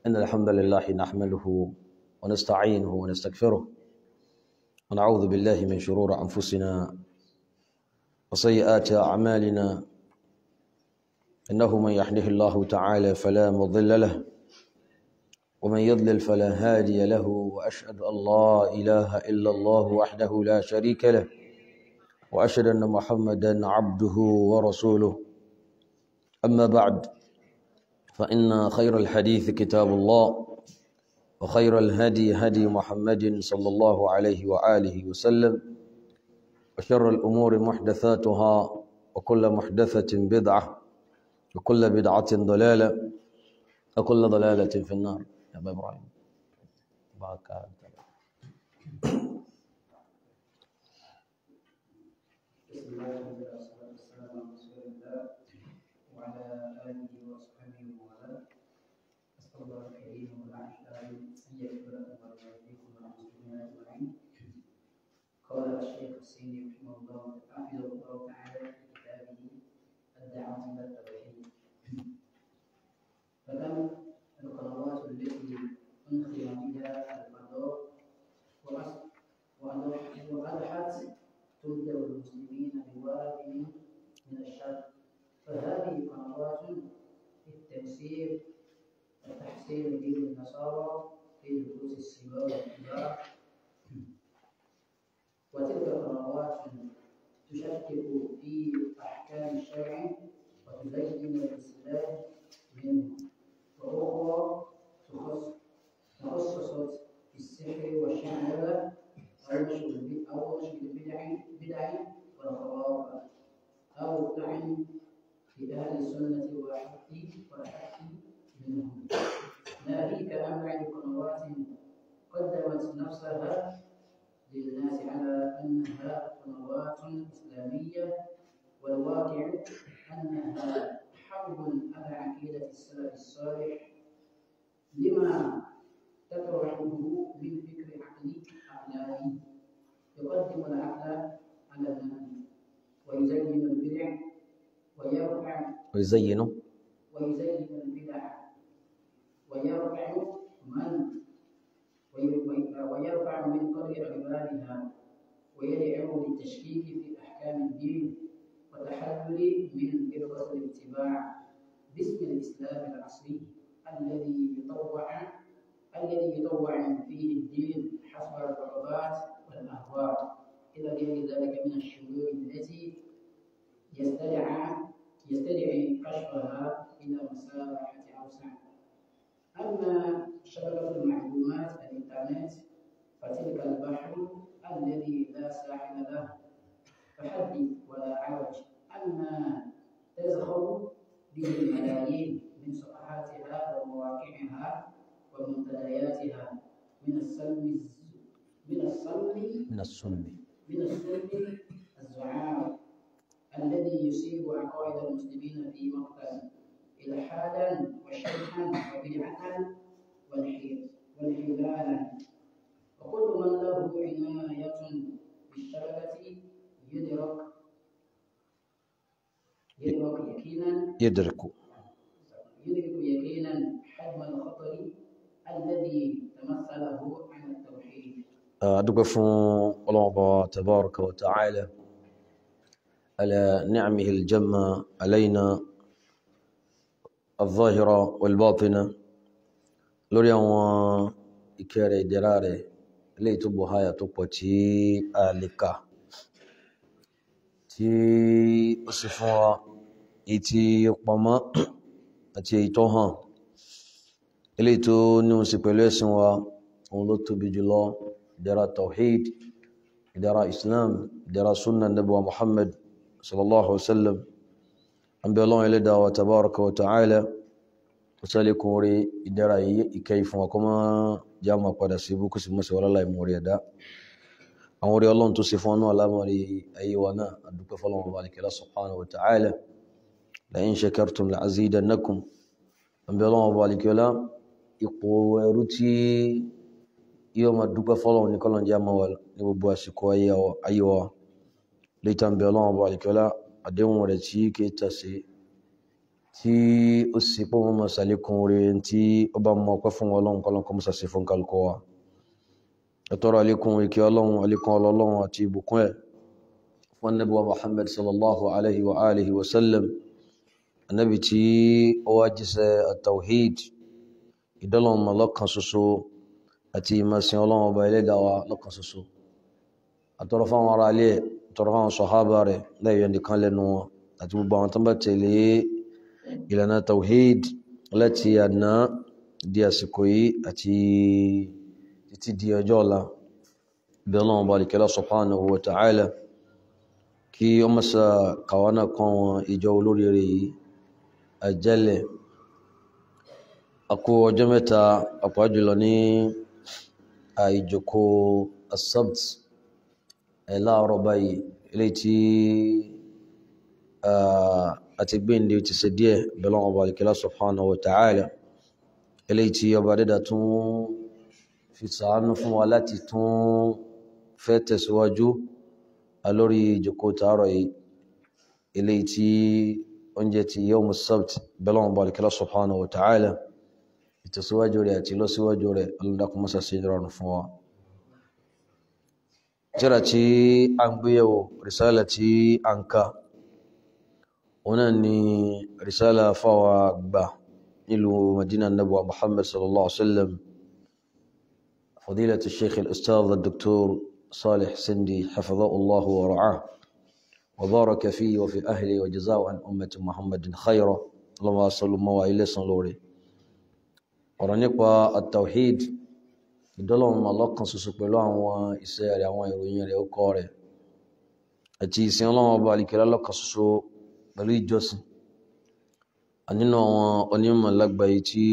إن الحمد لله نحمده ونستعينه ونستغفره ونعوذ بالله من شرور أنفسنا وسيئات أعمالنا إنه من يحده الله تعالى فلا مضل له ومن يضلل فلا هادي له وأشهد أن لا إله إلا الله وحده لا شريك له وأشهد أن محمدا عبده ورسوله أما بعد فإن خير الحديث كتاب الله وخير الهدي هدي محمد صلى الله عليه وآله وسلم وشر الأمور محدثاتها وكل محدثة بدعة وكل بدعة ضلالة وكل ضلالة في النار يا أبا إبراهيم بارك بسم الله والصلاة والسلام على رسول الله وعلى آله وصحبه ومن أسأل الله الكريم والأحلام أن يغفر لكم ولوالديكم وللمسلمين أجمعين قال الشيخ السيني رحمه الله حفظه الله تعالى في كتابه الدعوة إلى التوحيد فكم القنوات التي أنخر بها الفضاء وأص- وأضحت وأضحت تبدأ المسلمين بواد من الشر فهذه قنوات للتيسير وتحسين دين النصارى في نفوس الصغار والكبار وتلك قنوات تشكك في أحكام الشرع وتزين الإسلام منه وأخرى تخص تخصصت في السحر والشعوذة أو نشر البدع أو نشر البدع بدع والخرافات أو تعن في أهل السنة والحق والحق منهم ناهيك عن بعض قنوات قدمت نفسها للناس على أنها قنوات إسلامية والواقع أنها حرب على عقيدة السلف الصالح لما تطرحه من فكر عقلي عقلاني يقدم العقل على النقل ويزين البدع ويرفع ويزينوا ويزين البدع ويرفع من وي- وي- ويرفع من قدر عبادها ويدعو للتشكيك في أحكام الدين وتحلل من فرقة الاتباع باسم الإسلام العصري الذي يطوع الذي يطوع فيه الدين حسب الرغبات والأهواء إلى غير ذلك من الشرور التي يستدعى يستدعي كشفها إلى مساحة أوسع أما شبكة المعلومات الإنترنت فتلك البحر الذي لا ساحل له فحدث ولا عوج أما تزخر به الملايين من صفحاتها ومواقعها ومنتدياتها من السلم من السلم من السنة من السلم الزعامة الذي يصيب عقائد المسلمين في مقتل إلحادا وشركا وبدعة وانحي- وانحلالا وكل من له عناية بالشبكة يدرك يدرك يقينا يدرك يدرك يقينا حجم الخطر الذي تمثله عن التوحيد أدوك فون الله تبارك وتعالى على نعمه الجمة علينا الظاهرة والباطنة lórí àwọn ìkẹ́ rẹ̀ ìdẹ̀ra rẹ̀ eléyìí tó bọ̀ háyà tó pọ̀ tí a lè kà tí ó sì fún wa èyí tí ó pamọ́ àti èyí tó hàn eléyìí tó ní òun sí pẹ̀lú ẹ̀sìn wa òun ló tóbi jùlọ ìdẹ̀ra tawhid ìdẹ̀ra islam ìdẹ̀ra sunna nabuwa muhammad sallallahu alaihi wasallam an bẹ ọlọ́run ẹlẹ́dàá wa tabaraka wa ta'ala wasalikun orí ìdára yìí ìkẹyì fún ọkọ̀ já máa padà sí ibú kò sí mọ́sí wọ́lá láì mú orí ẹ̀dá àwọn orí ọlọ́run tó sì fún ọ́nà alámọ̀rí ayé wa náà àdúpẹ́ fọ́lọ́run wa nìkẹ́lá subhanahu wa ta'ala la in shakartum la azidannakum àbí ọlọ́run wa nìkẹ́lá ipò ẹrú tí yóò máa dúpẹ́ fọ́lọ́run ní kọ́lọ́n já máa wà ní gbogbo àsìkò ayé wa lẹ́tà ń bẹ ọlọ́run wa nìkẹ́lá àdéhùn rẹ̀ tí kì í tà sí tí ó sì pé wọn mọ sàlékún orí tí ó bá mọ ọpẹ́ fún Ọlọ́run kọlọn kọ mọsà sí fún kálukọ wa ẹtọrọ àlékún ìkẹ Ọlọ́run àlékún Ọlọ́run àti ìbùkún ẹ fún anabi wa Muhammad sallallahu alayhi wa alihi wa sallam anabi tí ó wá jíṣẹ́ at-tawhid ìdọ́lọ́run mọ lọ́kan ṣoṣo àti ìmọ̀sìn Ọlọ́run ọba ẹlẹ́dàá wa lọ́kan ṣoṣo àtọrọ fáwọn ará ilé àtọrọ fáwọn sọhábà rẹ̀ lẹ́yìn nìkan lẹ́nu wọn àti gbogbo àwọn tó bá tẹ̀lé ìlànà tawhid láti àná di àsìkò yìí àti títí di ọjọ́ ọ̀la bí ọlọ́run bá lìkẹ́lá subhanahu wa ta'ala kí ó mọ́sá kàwánà kan wọn ìjọ olóríire yìí àjẹ́lẹ̀ àkó ọjọ́ mẹ́ta àpá jùlọ ní àìjòkó asabt ẹ̀ láàárọ̀ báyìí ilé tí àti gbéǹde ti ṣe díẹ̀ bẹ́lọ́n ọba alìkẹ́lá subhanahu wa ta'ala eléyìí tí ọba dídá tún fi sàánú fún wa láti tún fẹ́ tẹ̀síwájú alórí ìjòkó tààrọ̀ yìí eléyìí tí oúnjẹ ti yawm as-sabt bẹ́lọ́n ọba alìkẹ́lá subhanahu wa ta'ala ìtẹ̀síwájú rẹ̀ àti lọ́síwájú rẹ̀ alùdákùnmọ́sá sí ìrọ̀rùn fún wa tíra tí a ń gbéyàwó risala tí a ń ká هنا ني رسالة فوا با إلو مدينة النبوة محمد صلى الله عليه وسلم فضيلة الشيخ الأستاذ الدكتور صالح سندي حفظه الله ورعاه وبارك فيه وفي أهله وجزاه عن أمة محمد خيرا اللهم صل وإلى صلوري ورنقوا التوحيد ìdọ́lọ́run ọlọ́kan ṣoṣo pẹ̀lú àwọn iṣẹ́ rẹ̀ àwọn ìròyìn rẹ̀ ó kọ́ rẹ̀ àti ìsìn ọlọ́run ọba àlìkẹ́lá lọ́kan ṣoṣo pẹ̀lú ìjọsìn nínú àwọn onímọ̀ lágbàáyé tí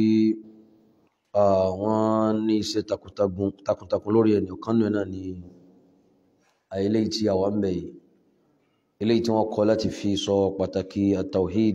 wọ́n ní iṣẹ́ takuntakun lórí ẹni ọ̀kan nínú náà ni àìlé tí àwa ń bẹ̀ yìí eléyìí tí wọ́n kọ́ láti fi sọ pàtàkì àtàwhid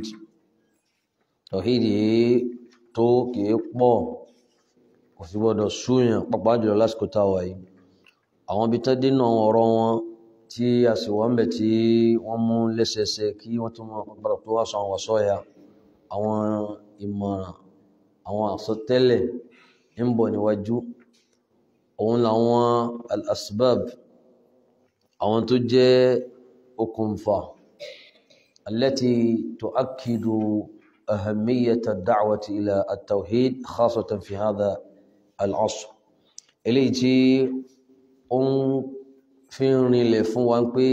tàwhid yìí tó kìí pọ̀ kò sí gbọ́dọ̀ súyàn pàápàá jùlọ lásìkò táwa yìí àwọn ibi tó dínà ọ̀rọ̀ wọn tí a sì wọ́n bẹ̀ tí wọ́n mú lẹ́sẹẹsẹ kí wọ́n tún mọ́ padà tó wá sọ àwọn àsọ́yà àwọn ìmọ̀ràn àwọn àsọtẹ́lẹ̀ ń bọ̀ níwájú òun làwọn al-asbab àwọn tó jẹ́ okùnfà allati tu'akkidu ahamiyata ad-da'wati ila at-tawhid khasatan fi hadha al-'asr eléyìí tí ó ń fi ń rinlẹ̀ fún wa pé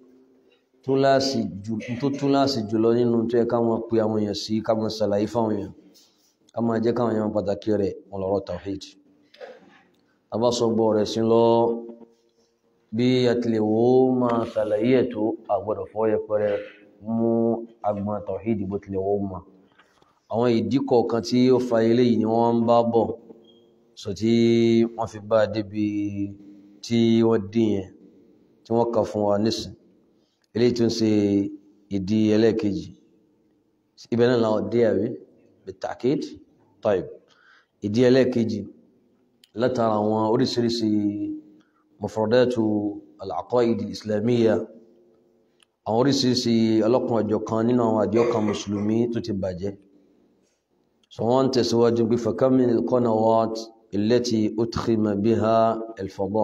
túláàsì jù tó túláàsì jùlọ nínú tó yẹ ká máa pe àwọn èèyàn sí ká máa ṣàlàyé fáwọn èèyàn ká máa jẹ́ káwọn èèyàn pàtàkì rẹ̀ wọn lọ́rọ̀ tawhid abásọgbọ́ rẹ̀ sí lọ bí àtìlẹ̀ wo máa ṣàlàyé ẹ̀ tó àgbọ̀dọ̀ fọ́ yẹpẹrẹ mú agbọn tawhid bó tilẹ̀ wọ́n mọ̀ àwọn ìdí kọ̀ọ̀kan tí ó fa eléyìí ni wọ́n ń bá bọ̀ sọ tí wọ́n fi bá débi tí wọ́n dín yẹn tí wọ́n kà fún wa nísìn eléyìí tó ń ṣe ìdí ẹlẹ́ẹ̀kejì ibẹ̀ náà làwọn dé àwí bitakid taib ìdí ẹlẹ́ẹ̀kejì látara àwọn oríṣiríṣi mufradatu al-aqaid islamiyya àwọn oríṣiríṣi ọlọ́kan ọjọ́ kan nínú àwọn àjọ kan mùsùlùmí tó ti bàjẹ́ so wọ́n tẹ̀síwájú pé fakam min al-qanawat allati udkhima biha al-fada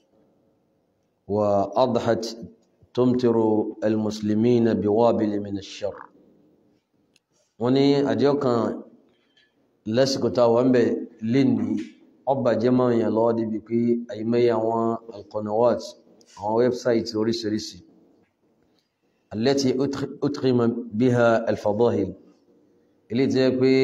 wa adhat tumtiru al-muslimina biwabil min ash-sharr wọ́n ní àjọ kan lásìkò tá a wà ń bẹ̀ lénìí ọba jẹ́ máa ń yàn lọ́wọ́ débi pé àyímẹ́yẹ àwọn al-qanawat àwọn wẹ́bsáìtì oríṣiríṣi التي أتخم بها الفضائل اللي تقول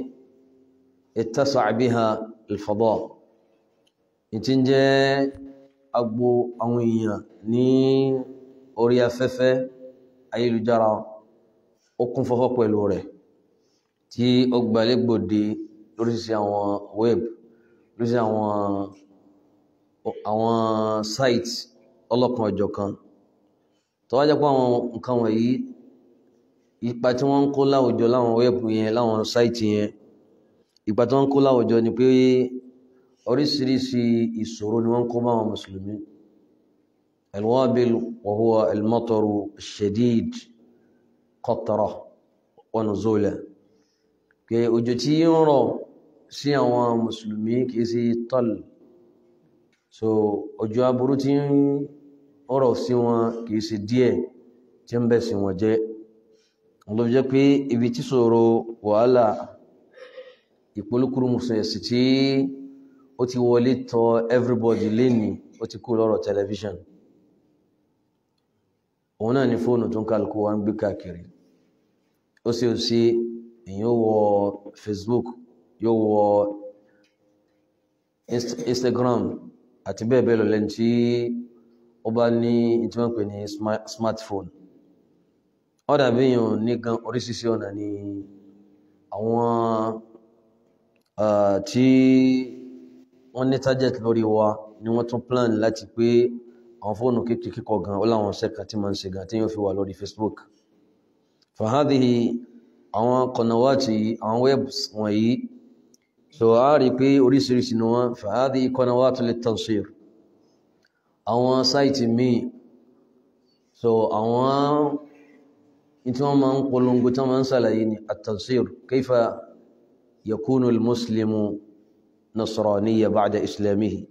اتسع بها الفضاء ìtìjẹ́ agbo àwọn èèyàn ní orí afẹ́fẹ́ ayélujára ó kún fọ́fọ́ pẹ̀lú rẹ̀ tí ó gbalẹ́gbòde lóríṣìí àwọn web lóríṣìí àwọn àwọn site ọlọ́kan ọ̀jọ̀kan tó wá jẹ́ pé àwọn nǹkan wọ̀nyí ipa tí wọ́n ń kó láwùjọ láwọn wẹ́ẹ̀bù yẹn láwọn sáìtì yẹn ipa tí wọ́n ń kó láwùjọ ni pé oríṣiríṣi ìṣòro ni wọ́n ń kó bá àwọn mùsùlùmí alwabil wa huwa almataru shadid qatra wa nuzula pé òjò tí ń rọ̀ sí àwọn mùsùlùmí kìí sí tọ́l so òjò aburú tí ń rọ̀ sí wọn kìí sí díẹ̀ tí ń bẹ̀ sí wọn jẹ́ ló jẹ́ pé ibi tí ṣòro wàhálà ìpolúkúrú mùsùlùmí tí ó ti wọlé tọ̀ everybody lénìí ó ti kú lọ́rọ̀ television òun náà ni fóònù tó ń kálukú wa ń gbé káàkiri ó sì ó sí èyàn wọ Facebook yóò wọ Instagram àti bẹ́ẹ̀ bẹ́ẹ̀ lọ lẹ́ni tí ó bá ní tí wọ́n pè ní smartphone ó dàbí èèyàn ní gan oríṣiríṣi ọ̀nà ni àwọn tí wọ́n ní target lórí wa ni wọ́n tún plan láti pé àwọn fóònù kékeré kíkọ gan ó láwọn ṣẹ́ka tí máa ń ṣe gan tí yóò fi wà lórí Facebook fàhádìí àwọn kọ̀nàwàtí àwọn webs wọ̀nyí so a rí pé oríṣiríṣi ni wọ́n fàhádìí kọ̀nàwàtí lè tansir àwọn sáìtì míì so àwọn tí wọ́n máa ń polongo tí wọ́n máa ń sàlàyé ni at-tansir kayfa yakunu al-muslimu nasraniya ba'da islamihi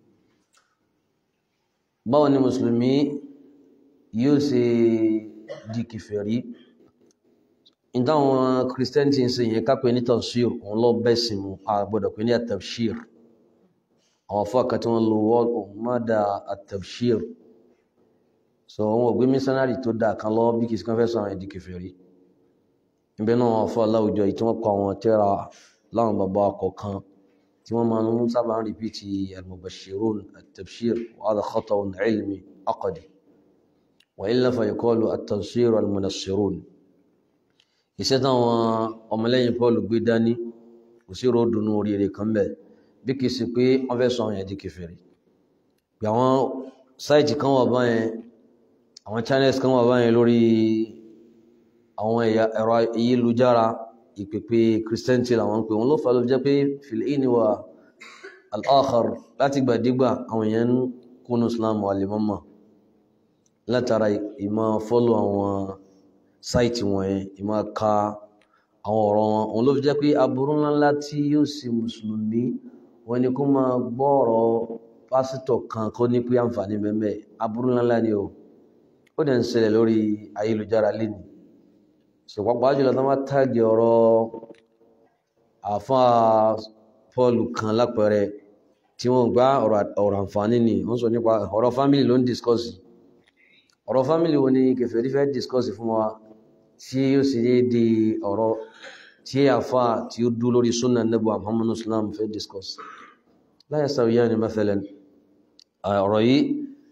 báwo ni mùsùlùmí yóò ṣe di kèfèrí ìdáwọn kìrìsìtẹ́ntì ń ṣe yẹn kápẹ́ ní tafsir òun lọ bẹ́sìn mu àgbọ̀dọ̀ pé ní at-tabshir àwọn afọ́ àkàtí wọn lo wọ́n mọ́dà at-tabshir so wọn ò gbé mísánárì tó dáa kan lọ bí kìí kan fẹ́ sọ àwọn ìdí kèfèrí níbẹ̀ náà wọn afọ́ aláwùjọ yìí tí wọ́n kọ àwọn tẹ́ra láwọn bàbá kọ̀ọ̀kan tí wọ́n máa ń sábà ń rìpíìtì al-mubashirun at-tabshir wa hadha khata'un ilmi aqdi wa illa fa yuqalu at-tansir al-munassirun iṣẹ́ táwọn ọmọlẹ́yìn Paul gbé dání kò sí ròdùnú oríire kan bẹ̀ bí kìí sí pé wọ́n fẹ́ sọ àwọn ẹ̀dí kèfèrí bí àwọn sáìtì kan wà báyẹn àwọn channels kan wà báyẹn lórí àwọn ẹ̀rọ ayélujára ìpèpè christianity làwọn ń pè wọn ló fà ló jẹ́ pé fìlẹ́ẹ̀nì wa al-akhar láti gbàdégbà àwọn èèyàn ń kúnnú islam wà lè mọ́mọ́ látara ìmọ̀ fọ́lọ̀ àwọn sáìtì wọ̀nyẹn ìmọ̀ ka àwọn ọ̀rọ̀ wọn òun ló fi jẹ́ pé aburú ńláńlá tí yóò ṣe mùsùlùmí wọn ni kó máa gbọ́ ọ̀rọ̀ pásítọ̀ kan kó ní pé àǹfààní bẹ́ẹ̀ aburú ńláńlá ni o ó dẹ̀ ń ṣẹlẹ̀ lórí ayélujára lénìí ṣùgbọ́n jùlọ tó máa tàgì ọ̀rọ̀ àfáà Pọ́ọ̀lù kan lápẹẹrẹ tí wọ́n gbá ọ̀rọ̀ àǹfààní ni wọ́n sọ nípa ọ̀rọ̀ fámílì ló ń discourse ọ̀rọ̀ fámílì wo ni kèfèrí fẹ́ discourse fún wa tí ó sì dé di ọ̀rọ̀ tí àfáà tí ó dú lórí súnà Nábì Muhammadu Islam fẹ́ discourse la yastawiyani mathalan ọ̀rọ̀ yìí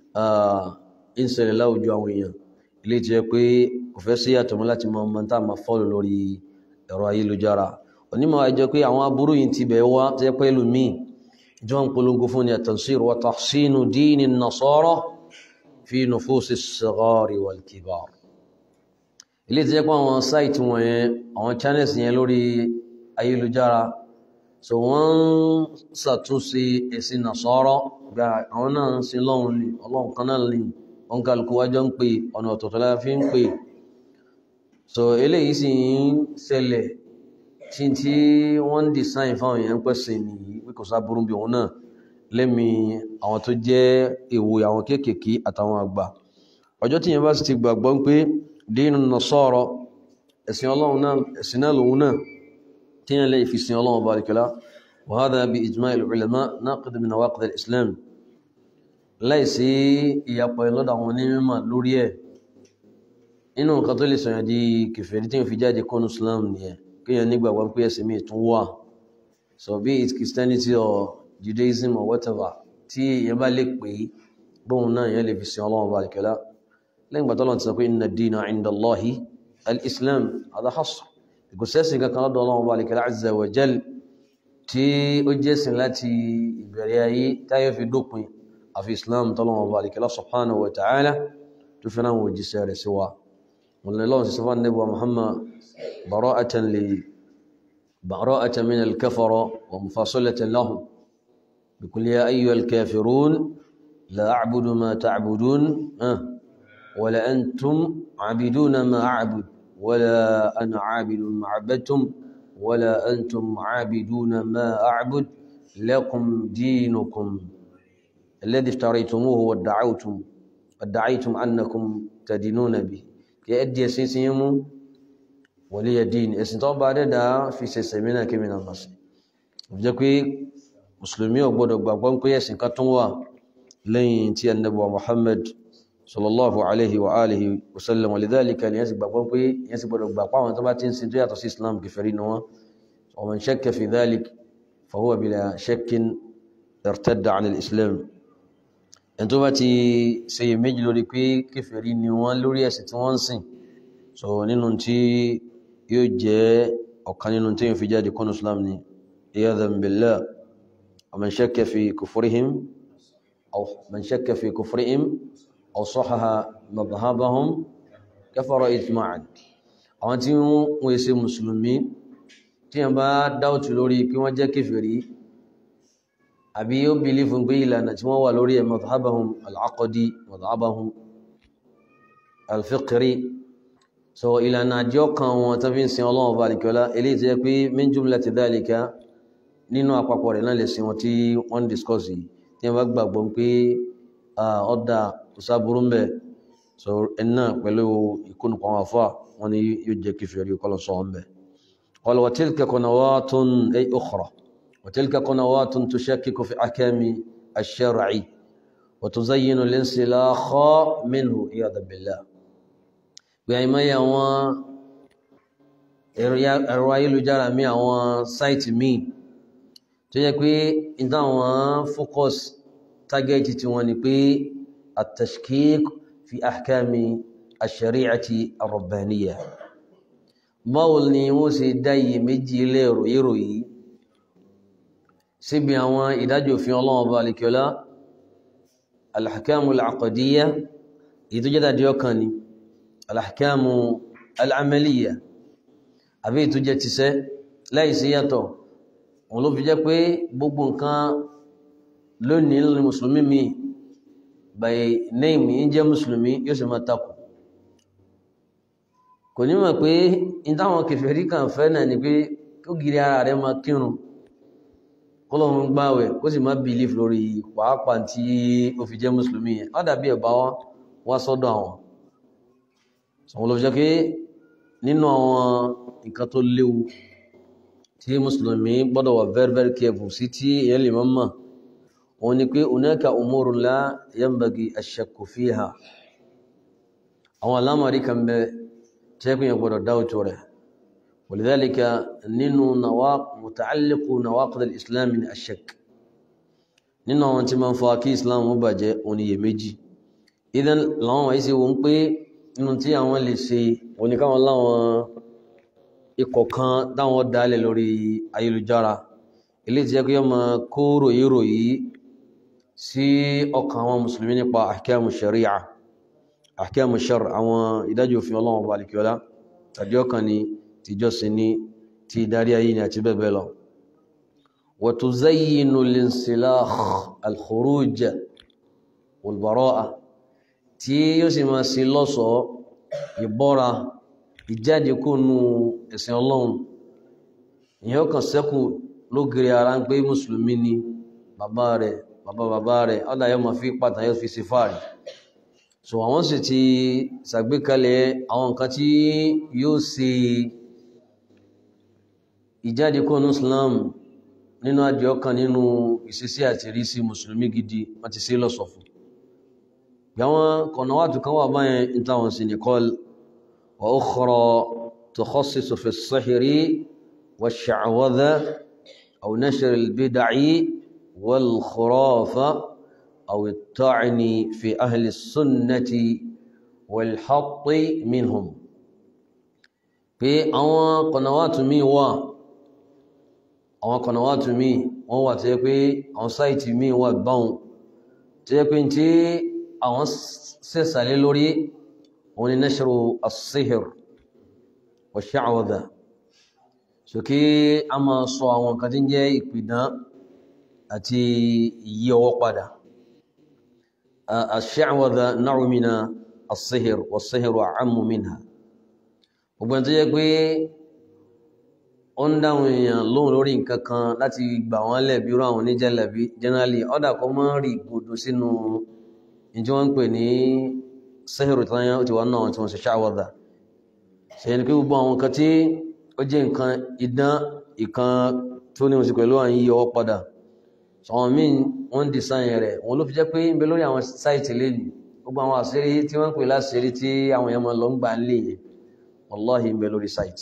ń ṣẹlẹ̀ láwùjọ àwọn èèyàn ilé tí ó pé kò fẹ́ sí àtọ̀mọ́ láti mọ ọmọ tá a máa fọ́lù lórí ẹ̀rọ ayélujára onímọ̀ ẹjọ́ pé àwọn aburú yìí ti bẹ̀ wá tẹ́ pẹ́ lùmí ìjọ ń polongo fún ni at-tansir wa tahsinu dini an-nasara fi nufusi as-sighari wal-kibar ilé tí jẹ́ pé àwọn sáìtì wọ̀nyẹn àwọn channels yẹn lórí ayélujára so wọ́n ń ṣàtúnṣe ẹ̀sìn nasara gba àwọn náà ń sin lọ́hùn ní ọlọ́run kan náà ní wọn kálukú wájọ́ ń pè ọ̀nà ọ̀tọ̀ọ̀tọ̀ la fi ń pè so eléyìí sì ń ṣẹlẹ̀ tí tí wọ́n ń design fáwọn èèyàn pẹ̀sìn nìyí pé kò sáburú bí òun náà lẹ́mi àwọn tó jẹ́ èwo àwọn kéékèèké àtàwọn àgbà ọjọ́ tí yẹn bá sì ti gbàgbọ́ pé dínú nasara ẹ̀sìn ọlọ́run náà ẹ̀sìn náà lòun náà tí yẹn lè fi sin ọlọ́run bá rikẹ́lá wa hadha bi ijma'il ulama naqid min nawaqid al-islam láìsí ìyapọ̀ lọ́dọ̀ àwọn onímọ̀ lórí ẹ̀ inú nǹkan tó lè sọ̀yàn di kèfèrí tí wọ́n fi jáde kọ́nù Islam nìyẹn kéèyàn nígbàgbọ́ pé ẹ̀sìn míì tún wà so be it Christianity or Judaism or whatever tí èèyàn bá lè pè é bóun náà èèyàn lè fi sin Ọlọ́run bá àlùkẹ́lá lẹ́yìn ìgbà tọ́lọ́run ti sọ pé inna ad-dina 'inda Allahi al-Islam hadha hasr kò sẹ́sìn kankan lọ́dọ̀ Ọlọ́run bá àlùkẹ́lá azza wa jal tí ó jẹ́sìn láti ìbẹ̀rẹ̀ ayé táyọ̀ fi dópin àfi islam tọ́lọ́wọ́ bá alìkẹ́lá subhanahu wa ta'ala tó fi náà wòjíṣẹ́ rẹ̀ sí wa wọlọ́lọ́wọ́ sí sọfán nígbà muhammad bara'atan li bara'atan min al-kafara wa mufasalatan lahum bi kulli ya ayyuhal kafirun la a'budu ma ta'budun wa la antum 'abiduna ma a'bud wa la ana 'abidun ma 'abadtum ولا أنتم عابدون ما أعبد لكم دينكم الذي افتريتموه وادعوتم ادعيتم أنكم تدينون به يأدي سيسيم ولي دين ẹ̀sìn tó bá dẹ́dà fi ṣẹ̀ṣẹ̀ mìíràn kí mìíràn bá sí jẹ́ pé mùsùlùmí ò gbọ́dọ̀ gbàgbọ́ pé ẹ̀sìn kan tún wà lẹ́yìn tí annabi wa Muhammad sallallahu alaihi wa alihi wa sallam walidhalika ni yasi gbàgbọ́ pé yasi gbọ́dọ̀ gbà pa àwọn tó bá tin sin tó yàtọ̀ sí islam kèfèrí ni wọ́n wa man shakka fi dhalik fa huwa bila shakkin irtadda an al-islam en tó bá ti ṣe méjì lórí pé kèfèrí ni wọ́n lórí ẹ̀sìn tí wọ́n sìn so nínú tí yóò jẹ́ ọ̀kan nínú tí yóò fi jáde kọ́nù islam ni iyadhan billah wa man shakka fi kufrihim aw man shakka fi kufrihim أو صحح مذهبهم كفر إجماعا àwọn tí wọ́n ṣe mùsùlùmí tí wọ́n bá dáwọ̀tí lórí kí wọ́n jẹ́ kèfèrí àbí yóò bí fún pé ìlànà tí wọ́n wà lórí ẹ̀ madhhabahum al-aqdi madhhabahum al-fiqri so ìlànà àjọ kan wọn tó fi ń sin ọlọ́wọ́ bá alìkọ́lá eléyìí tí yẹ pé min jumlati dhalika nínú àpapọ̀ rẹ̀ náà lè sin wọn tí wọ́n discuss yìí tí wọ́n bá gbàgbọ́ pé ọ̀dà ìsáburú ń bẹ̀ so ẹ̀nà pẹ̀lú ìkónùkọ̀ àwọn afọ́ wọn ni yóò jẹ́ kí fèrè kọlọ̀ sọ ń bẹ̀ قال وتلك قنوات أي أخرى وتلك قنوات تشكك في أحكام الشرع وتزين الانسلاخ منه عياذا بالله يعني ما يوان ẹ̀rọ ayélujára mi àwọn sáìtì míì tó yẹ pé ìdáwọn focus target tí wọ́n ní pé التشكيك في أحكام الشريعة الربانية báwo ni wọ́n ṣe dá iye méjì ilé ìròyìnrò yìí síbi àwọn ìdájọ́ òfin ọlọ́run ọba alikiola alhakamu alaqadiyya èyí tó jẹ́dá díọ́ kan ni alhakamu al'amaliya àbí èyí tó jẹ́ tiṣẹ́ láìsí yàtọ̀ wọn ló fi jẹ́ pé gbogbo nǹkan lónìí lónìí mùsùlùmí mi by name ń jẹ́ mùsùlùmí yóò sì máa takò kò ní mọ̀ pé in táwọn kèfèrí kan fẹ́ náà ni pé kó gírí ara rẹ̀ máa kírun kọ́lọ́run gbáwẹ̀ kó sì máa believe lórí pàápàá tí ó fi jẹ́ mùsùlùmí yẹn ó dàbí ẹ̀bá wá sọ́dọ̀ àwọn sọ̀wọ́n ló fi jẹ́ pé nínú àwọn nǹkan tó léwu tí mùsùlùmí gbọ́dọ̀ wà very very careful sí tí èèyàn lè máa mọ̀ òun ni pé hunaka umurun la yanbaghi ash-shakku fiha àwọn alámọ̀rí kan bẹ tẹ́kùn yẹn gbọ́dọ̀ dáwùtò rẹ̀ walidhalika nínú muta'alliqu nawaqid al-islam min ash-shakk nínú àwọn tí ma ń fa kí islam ó bàjẹ́ oníyè méjì idan láwọn wáyé sí wọn pé nínú tí àwọn lè ṣe oníkáwọn láwọn ikọ̀ kan dáwọn dálẹ̀ lórí ayélujára ilé tí ẹkùn yọ ma kó ròyìn ròyìn sí ọkàn àwọn musulmi nípa ahkamu shari'a ahkamu shar àwọn ìdájọ́ òfin ọlọ́wọ́ bá alìkíọ́lá tàbí ọkàn ni ti jọ́sìn ní ti darí ayé ni àti bẹ́ẹ̀ bẹ́ẹ̀ lọ wa tuzayyinu linsilakh al-khuruj wal-bara'a tí yóò sì máa sí lọ́sọ̀ọ́ ìbọ́ra ìjáde kó nu ẹ̀sìn ọlọ́run ìyẹn ọkàn sẹ́kù lógiri ara ń pé mùsùlùmí ni bàbá rẹ̀ bàbá bàbá rẹ̀ ọ̀dà yóò máa fi pàtàkì yóò fi ṣe fáàrí so àwọn sì ti ṣàgbékalẹ̀ àwọn nǹkan tí yóò ṣe ìjáde kó nu Islam nínú àjọ kan nínú ìṣesí àti ìrísí mùsùlùmí gidi wọ́n ti ṣe lọ́sọ̀fún bí àwọn kọ̀nàwàtù kan wà báyẹn ní táwọn sì ní kọ́l wa ukhra tukhassisu fi as-sihri wash-sha'wadha aw nashr al-bid'i wal-khurafa aw at-ta'ni fi ahli as-sunnati wal-hatti minhum pé àwọn kọ̀nàwàtù míì wà àwọn kọ̀nàwàtù míì wọ́n wà tó yẹ pé àwọn sáìtì míì wà báwọn tó yẹ pé tí àwọn sẹ́sàlẹ̀ lórí òun ni nashru as-sihr wa sha'wadha so kí a máa sọ àwọn nǹkan tí ń jẹ́ ìpìdán àti ìyí ọwọ́ padà ash-sha'wadha naw'un min as-sihr was-sihru a'ammu minha gbogbo ẹni tó jẹ́ pé ó ń dáhùn èèyàn lóhùn lórí nǹkan kan láti gbà wọ́n lẹ̀ bí irú àwọn oníjẹ̀lẹ̀bí generally ọ̀dà kó máa ń rí gbòdò sínú ìjọ wọn ń pè ní sẹ́hìrì tányá ó ti wà náà tí wọ́n ṣe ṣáwọ́dà ṣe ni pé gbogbo àwọn nǹkan tí ó jẹ́ nǹkan idán ìkan tó ní oṣù pẹ̀lú àwọn yíyọ padà àwọn míì wọ́n ń design rẹ̀ wọ́n ló fi jẹ́ pé ń bẹ lórí àwọn sáìtì lẹ́nu gbogbo àwọn àṣírí tí wọ́n ń pè láṣírí tí àwọn èèyàn máa lọ ń gbà ń lè yẹn wallahi ń bẹ lórí sáìtì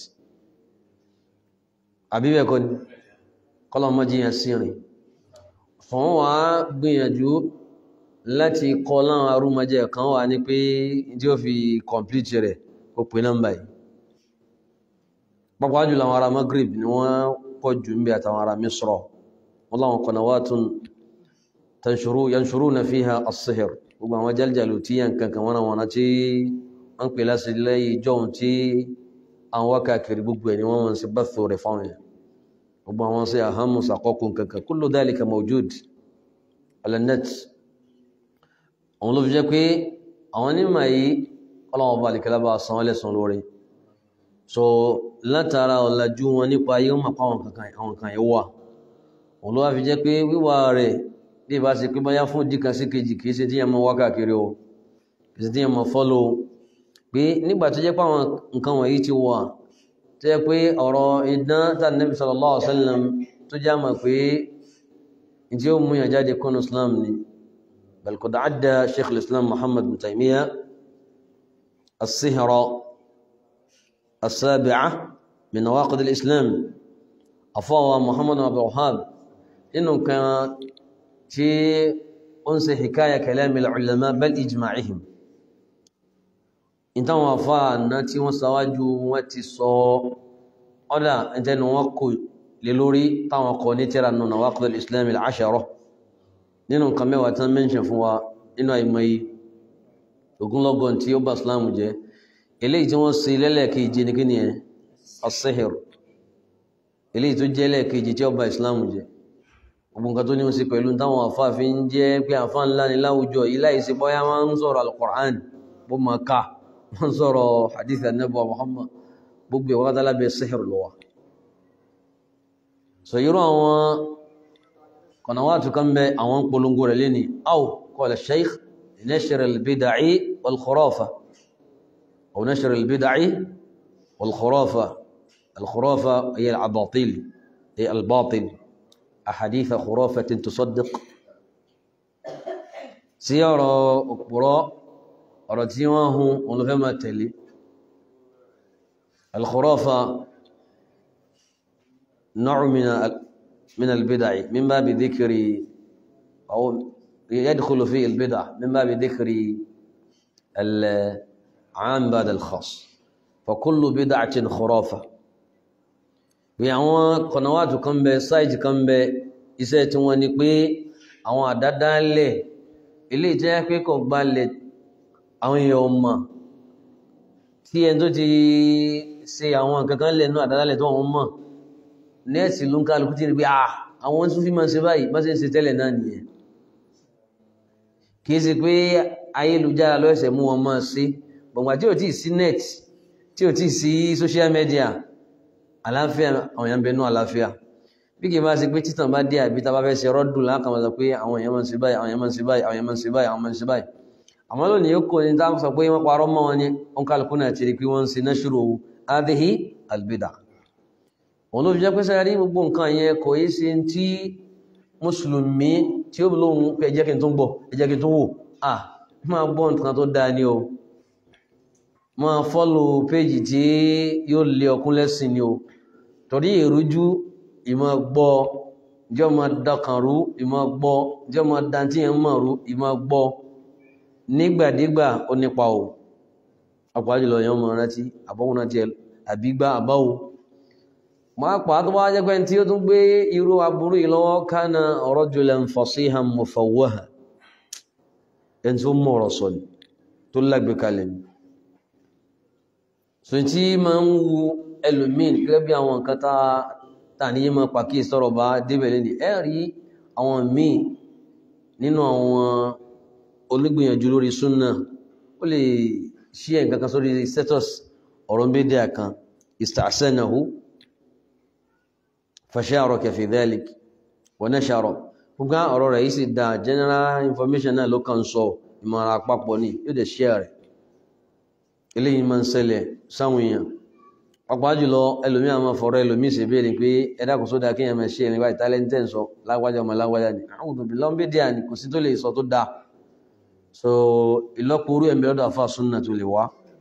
àbí bẹ́ẹ̀ kọ́ ni kọ́lọ́mọ́jíyàn sí rìn fún wa gbìyànjú láti kọ́ láwọn arúmọjẹ́ kan wà ní pé tí ó fi complete rẹ̀ ó pè nọ́mbà yìí pàpàá jùlọ àwọn ará Maghrib ni wọ́n pọ̀ jù ń bẹ àtàwọn ará Misra wọ́n láwọn qanawatun tanshuru yanshuruna fiha as-sihr gbogbo àwọn jáljàlù tí yàn kankan wọn àwọn tí wọ́n pè láti lẹ́yìn jọun tí àwọn wákàkiri gbogbo ẹ̀ ni wọ́n wọ́n sí bẹ́fẹ̀ rẹ̀ fáwọn yẹn gbogbo àwọn sí àhámù sàkọ́kùn kankan kullu dhalika mawjud ala net àwọn ló fi jẹ́ pé àwọn onímọ̀ yìí ọlọ́wọ́n bá lèkẹ́lá bá san lẹ́sàn lórí so látara ọ̀làjú wọn nípa ayé wọn mọ̀pá àwọn kan yìí wà òun ló wá fi jẹ́ pé wíwà rẹ̀ bí ìbá ṣe pé báyá fún díkan sí kejì kìí ṣe tí yẹn mọ wákàkiri o kìí ṣe tí yẹn mọ fọ́lọ́ pé nígbà tó jẹ́ pé àwọn nǹkan wọ̀nyí ti wà tó jẹ́ pé ọ̀rọ̀ idán tá Nabi sallallahu alaihi wasallam tó já mọ̀ pé ìdí ó mú yàn jáde kọ́nù Islam ni بل قد عدى شيخ الإسلام محمد بن تيمية السهرة السابعة من نواقض الإسلام أفوى محمد بن عبد الوهاب إنه كان في أنس حكاية كلام العلماء بل إجماعهم إنت وفاء ناتي وسواجو واتسو أولا إنت نوكو للوري تاوكو نترى نواقض الإسلام العشرة nínú nǹkan mẹ́wàá tán mẹ́ṣẹ̀ fún wa nínú àìmọye ogunlọ́gọ́n tí ó bá islamu jẹ́ eléyìí tí wọ́n ṣe lẹ́lẹ́kejì ní kíni ẹ̀ as-sihr eléyìí tó jẹ́ lẹ́ẹ̀kejì tí ó bá islamu jẹ́ gbogbo nǹkan tó ní wọ́n ṣe pẹ̀lú táwọn àfáàfin jẹ́ pé àfá ńlá ní láwùjọ yìí láì sí bọ́yá wọ́n ń sọ̀rọ̀ al-Qur'an bó máa ká wọ́n sọ̀rọ̀ hadith anabu Muhammad gbogbo ìwọ́n kátà lábẹ́ sihr lọ́wọ́ so irú àwọn قنوات كم أوان قلنقور لني أو قال الشيخ نشر البدع والخرافة أو نشر البدع والخرافة الخرافة هي العباطيل هي الباطل أحاديث خرافة تصدق سيارة أكبراء رتيواه ونفهم التالي الخرافة نوع من من البدع من باب ذكر أو يدخل في البدع من باب ذكر العام بعد الخاص فكل بدعة خرافة bí àwọn kọ̀nàwàtù kan bẹ sáìtì kan bẹ iṣẹ́ tí wọ́n ní pé àwọn àdádálẹ̀ ilé jẹ́ pé kò gbalẹ̀ àwọn èèyàn ọmọ tí ẹni tó ti ṣe àwọn kankan lẹ́nu àdádálẹ̀ tó wọ́n mọ̀ nẹ́ẹ̀sì ló ń kálukú tí ní pé àwọn tún fi máa ṣe báyìí bá ṣe ń ṣe tẹ́lẹ̀ náà nìyẹn kìí ṣe pé ayélujára lọ́ẹ̀sẹ̀ mú wọn máa ṣe gbọ̀ngbà tí ò tí sí net tí ò tí sí social media àláfíà àwọn èèyàn bẹnu àláfíà bí kìí bá ṣe pé títàn bá dé àbí tá bá fẹ́ ṣe rọ́dùn lákàmọ́ sọ pé àwọn èèyàn máa ń ṣe báyìí àwọn èèyàn máa ń ṣe báyìí àwọn èèyàn máa ń ṣe báyìí àwọn máa ń ṣe báyìí àmọ́ lónìí ó kò ní tá sọ pé wọ́n parọ́ mọ́ wọn ni wọn kálukú náà ti rí pé wọ́n ń ṣe nashru hadhihi albida òun ló fi jẹ́ pé sẹ́yà rí gbogbo nǹkan yẹn kò yí sí tí mùsùlùmí tí ó lóhun pé ẹjẹ́ kí n tún gbọ́ ẹjẹ́ kí n tún wò à máa gbọ́ nǹkan tó dáa ní o máa fọ́lù péjì tí yóò lé ọkún lẹ́sìn ni o torí ìrújú ìmọ̀ gbọ́ jẹ́ ọmọ dákan rú ìmọ̀ gbọ́ jẹ́ ọmọ dantí yẹn mọ̀ rú ìmọ̀ gbọ́ nígbàdégbà ó nípa o àpájùlọ yẹn mọ̀ rántí àbọ̀wọ̀n rántí àbígbà àbáwò máa pàá tó wá jẹ́ pé tí ó tún gbé irú aburú yìí lọ́wọ́ kana rajulan fasihan mufawwaha ẹni tó mọ̀rọ̀ sọ ni tó lágbé kalẹ̀ ni so tí ma ń wu ẹlòmíì gẹ́gẹ́ bí àwọn nǹkan tá ní yí ma pàkí sọ̀rọ̀ bá débẹ̀ lẹ́ni ẹ rí àwọn míì nínú àwọn olùgbìyànjú lórí súnà ó lè ṣí ẹ̀ nǹkan kan sórí status ọ̀rọ̀ méjì kan istahsanahu fasharaka fi dhalik wa nashara gbogbo ọ̀rọ̀ rẹ̀ yìí sì dá general information náà ló kàn sọ ìmọ̀ràn àpapọ̀ ní yóò dẹ̀ share rẹ̀ eléyìí máa ń ṣẹlẹ̀ sáwọn èèyàn pàápàá jùlọ ẹlòmí àwọn fọ̀rọ̀ ẹlòmí sì béèrè pé ẹ̀dá kò sódà kí èèyàn máa ṣe ẹ̀rìn báyìí tálẹ́ńtẹ̀ ń sọ lágbájá ọmọ lágbájá ni àwọn òbí lọ́n bí díà ni kò sí tó lè sọ tó dáa so ìlọ́pọ̀ orú ẹ̀mí ọ̀dọ̀ àfa súnà tó lè wá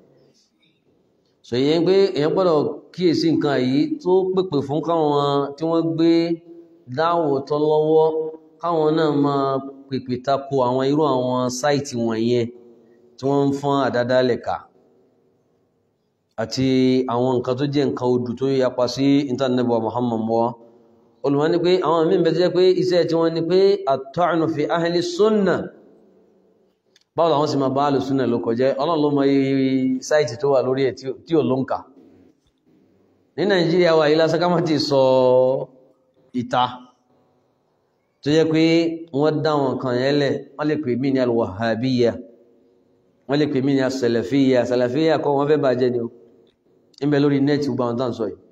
so ìyẹn pé èèyàn gbọ́dọ̀ kíyèsí nǹkan yìí tó pèpè fún káwọn tí wọ́n gbé dáwò tọ́ lọ́wọ́ káwọn náà máa pèpè tako àwọn irú àwọn sáìtì wọ̀nyẹn tí wọ́n ń fọ́n àdádálẹ̀ ká àti àwọn nǹkan tó jẹ́ nǹkan odù tó yapa sí intanẹ́bọ̀ Muhammad mọ́ olùmọ́ ní pé àwọn míì bẹ̀ jẹ́ pé iṣẹ́ tí wọ́n ní pé at-ta'nu fi ahli sunna báwo làwọn sì máa bá ahli sunna ló kọjẹ́ ọlọ́run ló mọ iye sáìtì tó wà lórí ẹ̀ tí ò ló ń kà ní Nàìjíríà wà yìí lásán ká má ti sọ ìta tó jẹ́ pé wọ́n dá wọn kan yẹn lẹ̀ wọ́n lè pè mí ní al-Wahhabiyya wọ́n lè pè mí ní as-Salafiyya Salafiyya kọ́ wọ́n fẹ́ bàjẹ́ ni o ìbẹ̀ lórí nẹ́ẹ̀tì gbogbo àwọn tàǹsọ̀ yìí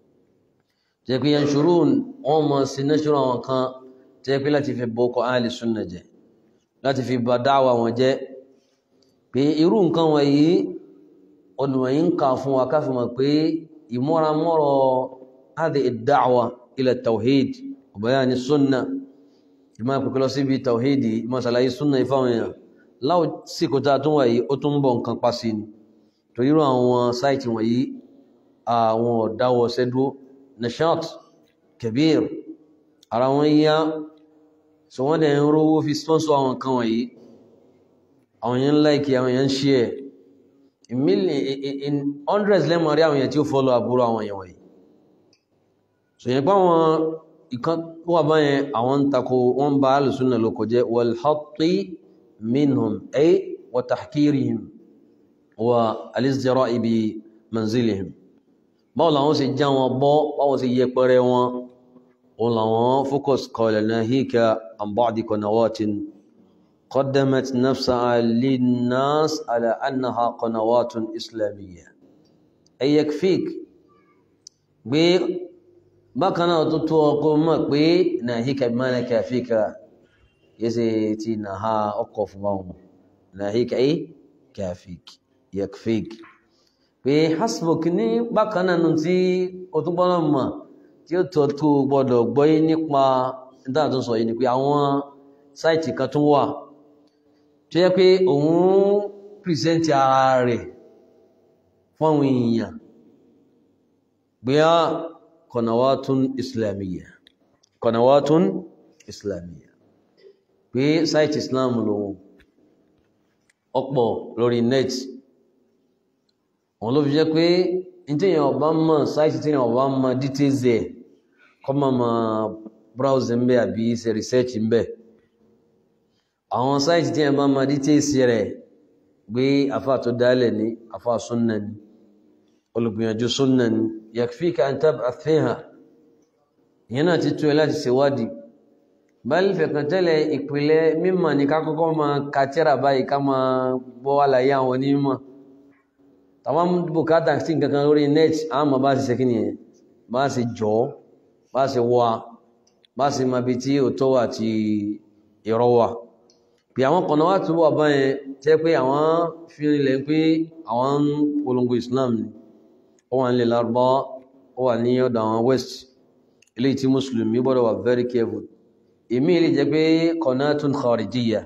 jẹ́ pé yanṣurún wọ́n mọ̀ sí nẹ́ṣùrún àwọn kan jẹ́ pé láti fi bọ́kọ̀ ahli sunna jẹ́ láti fi bá dáwà wọn jẹ́ pé irú nǹkan wọ̀nyí olùwọ̀nyí ń kà fún wa káfí mọ̀ pé ìmọ́ramọ́rọ̀ hadhi ad-da'wa ila tawhid wa bayan sunna ìmọ̀ àpẹẹkẹ lọ síbi tawhid ìmọ̀ sàlàyé sunna ìfáwọn èèyàn láwọ síkò tá a tún wà yìí ó tún ń bọ̀ nǹkan pa sí ni torí irú àwọn sáìtì wọ̀nyí àwọn ọ̀dáwọ̀ ṣẹ́dúró nashat kabir ara wọn yá so wọ́n dẹ̀ ń rówó fi sponsor àwọn kan wọ̀nyí àwọn yẹn like àwọn yẹn share in million in hundreds lẹ́mọ̀ rí àwọn yẹn tí ó follow àbúrò àwọn yẹn wọ̀nyí so yẹn pa wọn ìkan wà báyẹn àwọn ń takò wọ́n bá alùsùnà ló kọjẹ́ wal hatti minhum ay wa tahkirihim wa alizjara'i bi manzilihim báwo làwọn sì já wọn bọ́ báwo sì yẹpẹrẹ wọn òun làwọn focus qala nahika an ba'di qanawatin qaddamat nafsaha linnas ala annaha qanawatun islamiyya ay yakfik gbé bákan náà tó tó ọkọ mọ̀ pé nahika bí mana kafika yẹsẹ̀ ti nàha ọkọ̀ fún wọn nahika ay kafik yakfik pé hasbuk ní bákanáà nù tí o tún gbọ́nà mọ̀ tí ó tọ́ tó gbọ́dọ̀ gbọ́yé nípa ìdáhà tó sọ yìí ni pé àwọn sáìtì kan tún wà tó yẹ pé òun pìrìsẹ́ntì ara rẹ̀ fún àwọn èèyàn pé á kọ̀nàwátún islamiyya kọ̀nàwátún islamiyya pé sáìtì islam lòun ọ̀pọ̀ lórí net wọn ló fi jẹ́ pé tíyàn ọba mọ̀ sáìtì tíyàn ọba mọ̀ details ẹ̀ kọ́ mọ̀ mọ̀ browse ń bẹ́ àbí ṣe research ń bẹ́ àwọn sáìtì tíyàn bá mọ̀ details rẹ̀ gbé afá tó dálẹ̀ ní afá súnnà ní olùgbìyànjú súnnà ní yakfika an tab'ath fiha ìyẹn náà ti tó ẹ láti ṣèwádìí báyìí fẹ̀kàn tẹ́lẹ̀ ìpìlẹ̀ mímọ̀ ní ká kọ́kọ́ máa kàtẹ́rà báyìí ká máa gbọ́ àlàyé àwọn onímọ̀ tàwọn bùkátà sí nǹkankan lórí net a ma bá sì ṣe kíni ẹ̀ bá sì jọ bá sì wá bá sì ma bí tí ó tó wà tí ìrọ́ wà bí àwọn kọ̀nà wá túbọ̀ báyẹn tẹ́ pé àwọn fi rinlẹ̀ pé àwọn ń polongo Islam ni ó wà nílẹ̀ lárúbá ó wà ní ọ̀dọ̀ àwọn west ilé tí mùsùlùmí gbọ́dọ̀ wà very careful èmi ilé jẹ́ pé kọ̀nà tún kharijiyya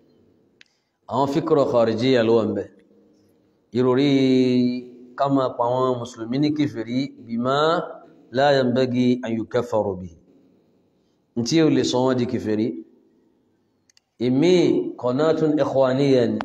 àwọn fíkọ̀rọ̀ kharijiyya ló wà ń bẹ̀ ìròrí ká máa pa àwọn mùsùlùmí ní kèfèrí bima la yanbaghi an yukaffaru bihi tí ó lè sọ wọ́n di kèfèrí ìmí qanatun ikhwaniyya ni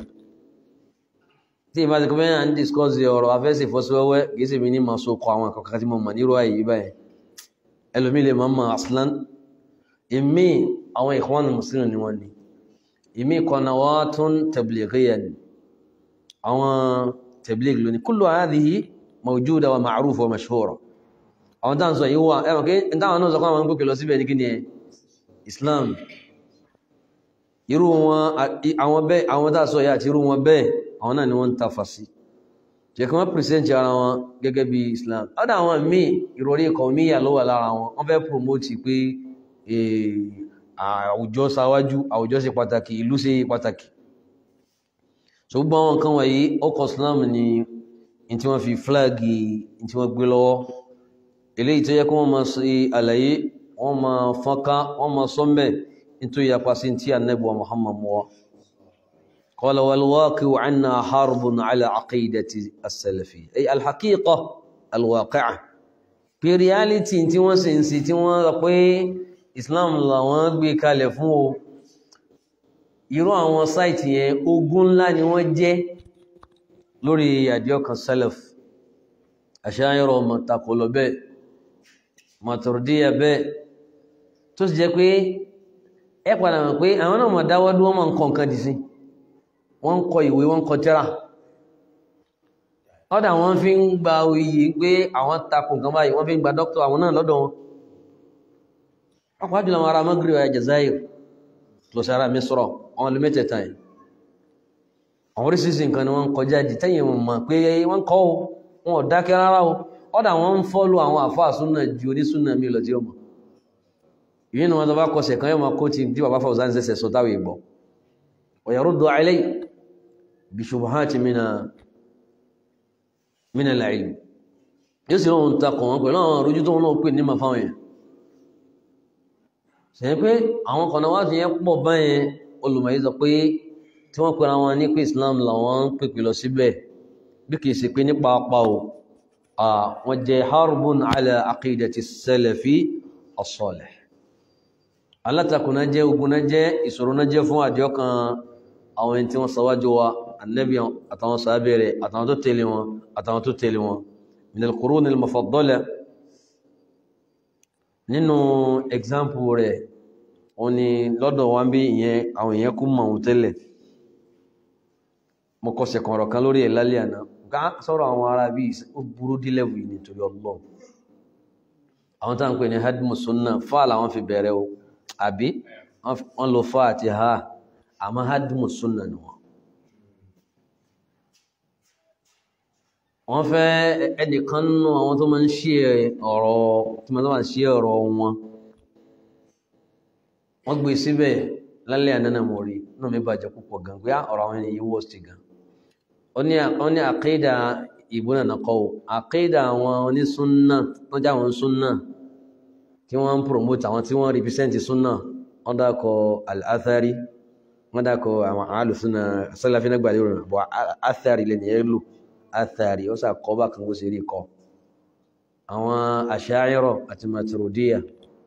tí ìbá ti kọ́mẹ́ à ń discuss ọ̀rọ̀ afẹ́sì fọ́síwẹ́wẹ́ gẹ́sẹ̀ mi ní ma so kọ àwọn akọ̀kọ̀ tí mo mọ̀ nírò ayé báyìí ẹlòmí lè máa mọ̀ aslan ìmí àwọn ikhwan muslimin ni wọ́n ni ìmí qanawatun tablighiyya ni àwọn tabligh lónìí kullu hadhihi mawjuda wa ma'rufa wa mashhura àwọn tán sọ yíwá ẹwọ̀n kí n táwọn náà sọ kọ́ àwọn ń pèkè lọ síbẹ̀ ní kí ni Islam irú wọn àwọn bẹ́ẹ̀ àwọn tá sọ yà àti irú wọn bẹ́ẹ̀ àwọn náà ni wọ́n ń tafa sí jẹ́ kí wọ́n pìrìsẹ́ntì ara wọn gẹ́gẹ́ bí Islam ọ̀dà àwọn míì ìròrí ikọ̀ míyà ló wà lára wọn wọ́n fẹ́ promote pé àwùjọ ṣáwájú àwùjọ ṣe pàtàkì ìlú ṣe pàtàkì so gbogbo àwọn nǹkan wọ̀nyí ọkọ̀ Islam ni in tí wọ́n fi flagi in tí wọ́n gbé lọ́wọ́ eléyìí tó yẹ kí wọ́n máa ṣe àlàyé wọ́n máa fọ́nká wọ́n máa sọ́mbẹ̀ nítorí yapa sí tí Ànábì wa Muhammad mọ́ wa قال والواقع عنا حرب على عقيدة السلفية أي الحقيقة الواقعة في reality tí wọ́n sì ń sí tí wọ́n rọ pé Islam làwọn gbé kalẹ̀ fún o irú àwọn sáìtì yẹn ogun ńlá ni wọ́n jẹ́ lórí àdíọ́kan salaf àṣáyọrọ mọ̀tàkọlọ bẹ́ẹ̀ mọ̀tòròdíyà bẹ́ẹ̀ tó sì jẹ́ pé ẹ padà mọ̀ pé àwọn náà mọ̀ dáwọ́dú wọ́n mọ̀ nǹkan kan dì sí wọ́n ń kọ ìwé wọ́n ń kọ tírà ọ́dà wọ́n fi ń gba oyè pé àwọn takò nǹkan báyìí wọ́n fi ń gba dókítà àwọn náà lọ́dọ̀ wọn ọkọ̀ àjùlọ àwọn ará Maghrib àyà Jazair lọ́sí ara Misra àwọn olú mẹ́tẹ̀ẹ̀ta yìí àwọn oríṣiríṣi nǹkan ni wọ́n ń kọjá di tẹ́yìn wọn mọ̀ pé wọ́n kọ́ o wọn ò dákẹ́ rárá o ọ́dà wọ́n ń fọ́lù àwọn àfáà súnà ju onísúnà mi lọ tí ó mọ̀ ìyẹn ni wọn tó bá kọsẹ̀ kan yóò máa kó ti bí bàbá Fawzan ṣẹ̀ṣẹ̀ sọ táwọn ìgbọ́ ويرد علي بشبهات من من العلم yóò sì lóun takọ̀ wọn pẹ̀lú àwọn àrójú tó wọn náà pè ní ma fáwọn yẹn ṣe pé àwọn kan wá ti yẹn pọ̀ báyẹn olùmọ̀yí sọ pé tí wọ́n pera wọn ní pé Islam làwọn ń pèpè lọ síbẹ̀ bí kìí ṣe pé ní pàápàá o wọ́n jẹ́ harbun ala aqidati salafi as-salih alátakùn náà jẹ́ ogun náà jẹ́ ìṣòro náà jẹ́ fún àdíọ́kan àwọn ẹni tí wọ́n ṣáwájú wa annabi àtàwọn sàábẹ̀rẹ̀ àtàwọn tó tẹ̀lé wọn àtàwọn tó tẹ̀lé wọn minal quruni al-mufaddala nínú example rẹ̀ wọ́n ni lọ́dọ̀ wa ń bí ìyẹn àwọn èèyàn kú mọ̀ ohun tẹ́lẹ̀ mo kọsẹ̀ kọ̀ọ̀rọ̀ kan lórí ẹ̀ lálẹ́ àná ká sọ̀rọ̀ àwọn ará bí ó burú dí level yìí nítorí ọlọ́run àwọn táwọn pè ní hadmu sunna fáà làwọn fi bẹ̀rẹ̀ o àbí wọ́n lo fáà àti ha àmọ́ hadmu sunna ni wọ́n wọ́n fẹ́ ẹnìkan nínú àwọn tó máa ń ṣe ọ̀rọ̀ tí wọ́n máa ń ṣe ọ̀rọ̀ wọn wọ́n gbé síbẹ̀ lálẹ́ ànánà mọ̀ rí náà mi bàjẹ́ púpọ̀ gan pé ọ̀rọ̀ àwọn ènìyàn wọ́ sí gan ó ní àkéèdà ìbúnà nàkọ́ àkéèdà àwọn onísúnnà tó já àwọn súnnà tí wọ́n ń promote àwọn tí wọ́n represent súnnà wọ́n dákọ̀ al-athari wọ́n dákọ̀ àwọn alùsúnnà sálàfínà gbàdé rẹ̀ bọ̀ athari lè ní ẹlò athari ó sàkọ́ bá kan bó ṣe rí kọ́ àwọn asha'ira àti maturidiyya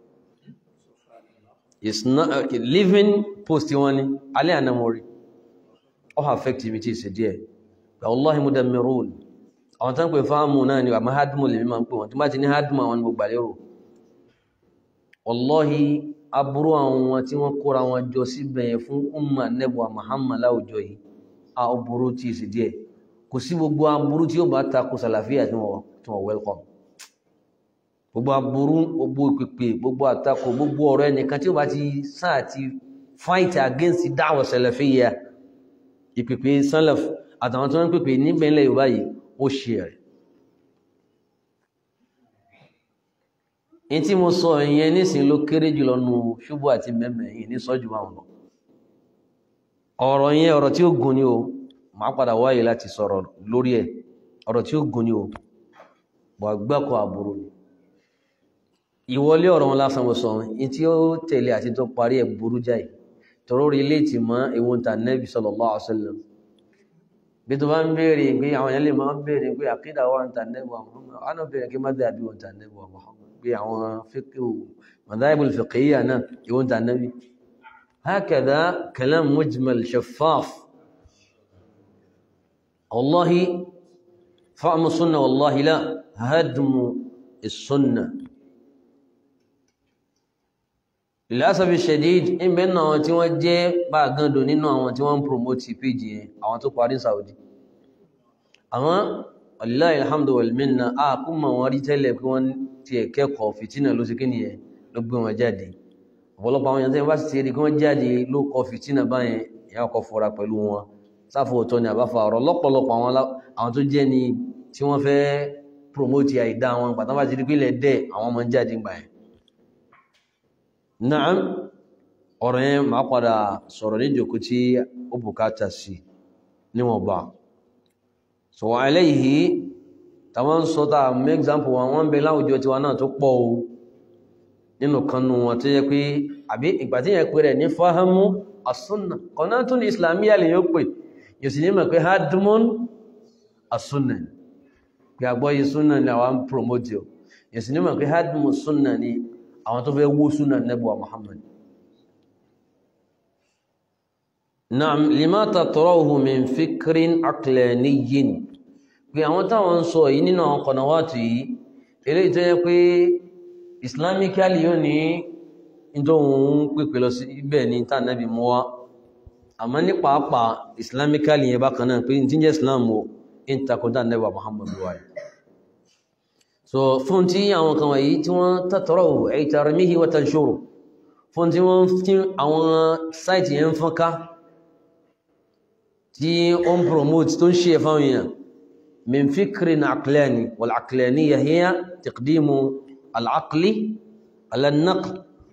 is not uh, living post wọn ni alẹ́ àná mo rí ó affect mi tí ì ṣe díẹ̀ wallahi mudammirun àwọn tán pè fáàmù náà ni àmọ́ hadmu lè mímọ̀ pé wọ́n tí má ti ní hadmu àwọn gbogbo àlérò wallahi aburú àwọn tí wọ́n kóra wọn jọ síbẹ̀ fún umma nẹ́bùwa Muhammad láwùjọ yìí a aburú tí ì ṣe díẹ̀ kò sí gbogbo aburú tí ó bá takò sàlàfíà tí wọ́n welcome gbogbo aburú gbogbo ìpèpè gbogbo àtakò gbogbo ọ̀rọ̀ ẹnìkan tí ó bá ti sáà ti fight against dáwọ̀ sàlàfíà ìpèpè sálàf àtàwọn tí wọ́n ń pèpè níbẹ̀ ilẹ̀ Yorùbá yìí ó ṣe rẹ̀ in tí mo sọ ìyẹn nísìn ló kéré jùlọ nu ṣubú àti mẹ́mẹ́ yìí ní sọ́jú àwọn lọ ọ̀rọ̀ yẹn ọ̀rọ̀ tí ó gùn ni o máa padà wáyé láti sọ̀rọ̀ lórí ẹ̀ ọ̀rọ̀ tí ó gùn ni o bọ̀ gbẹ́kọ̀ àbúrò ni ìwọlé ọ̀rọ̀ wọn lásán mo sọ in tí ó tẹ̀lé àti tó parí ẹ̀ burú jáì tọrọ rí léètì mọ́ ìwọ̀n tà nẹ́bí sallallahu alaihi wasallam bí tó bá ń béèrè pé àwọn èèyàn lè máa ń béèrè pé àkídà wà ń tà nẹ́bí wa Muhammad wọn náà béèrè kí má dàbí wọn tà nẹ́bí wa Muhammad pé àwọn fíkì madhahibul fiqhiyya náà ìwọ̀n tà nẹ́bí hakadha kalam mujmal shaffaf wallahi fa'amu sunna wallahi la hadmu is-sunna lásàbí shadid ń bẹ náà tí wọ́n jẹ́ bá gàndò nínú àwọn tí wọ́n ń promote page yẹn àwọn tó parí Saudi àwọn wallahi alhamdu wal minna a kún mọ̀ wọ́n rí tẹ́lẹ̀ pé wọ́n ti ẹ̀kẹ́kọ̀ọ́ fìtínà ló sì kí nìyẹn ló gbé wọn jáde ọ̀pọ̀lọpọ̀ àwọn èèyàn tí wọ́n bá sì ti rí kí wọ́n jáde ló kọ fìtínà báyẹn ìyá ọkọ̀ fọ́ra pẹ̀lú wọn sáfù ọ̀tọ̀ ni àbáfà ọ̀rọ̀ lọ́pọ̀lọpọ̀ àwọn àwọn tó jẹ́ ni tí wọ́n fẹ́ promote àìdá wọn pàtàkì bá ti rí pílẹ̀ dẹ̀ àwọn ọmọ jáde gbà ẹ̀ náà ọ̀rọ̀ yẹn máa padà sọ̀rọ̀ ní ìjòkó tí ó bùkátà sí níwọ̀nba so eléyìí tàwọn sọ tá mú example wọn wọ́n bẹ láwùjọ tiwa náà tó pọ̀ o nínú kanú wọn tó yẹ pé àbí ìgbà tí yẹn pè rẹ̀ ní fahamu as-sunna qanatun islamiyya lè yóò pè yóò sì ní mọ̀ pé hadmun as-sunna pé àgbọ́yé sunna ni àwọn promote o yóò sì ní mọ̀ pé hadmu sunna ni àwọn tó fẹ́ wó sunna nẹ́bùwà Muhammad Naam lima tatrahu min fikrin aqlaniyyin pé àwọn táwọn ń sọ yìí nínú àwọn kọ̀nàwàtù yìí eléyìí tó yẹ pé islamically yóò ní ìdóhun pípẹ lọ sí ibẹ̀ ní tànàbí mú wá àmọ́ ní pàápàá islamically yẹn bákan náà pé tí ń jẹ́ islam o in takọ̀dá nẹ́wà muhammadu wa so fún tí àwọn kan wọ̀nyí tí wọ́n tatrahu ay tarmihi wa tanshuru fún tí wọ́n tí àwọn sáìtì yẹn ń fọ́nká tí ó ń promote tó ń ṣe fáwọn èèyàn من فكر عقلاني والعقلانية هي تقديم العقل على النقل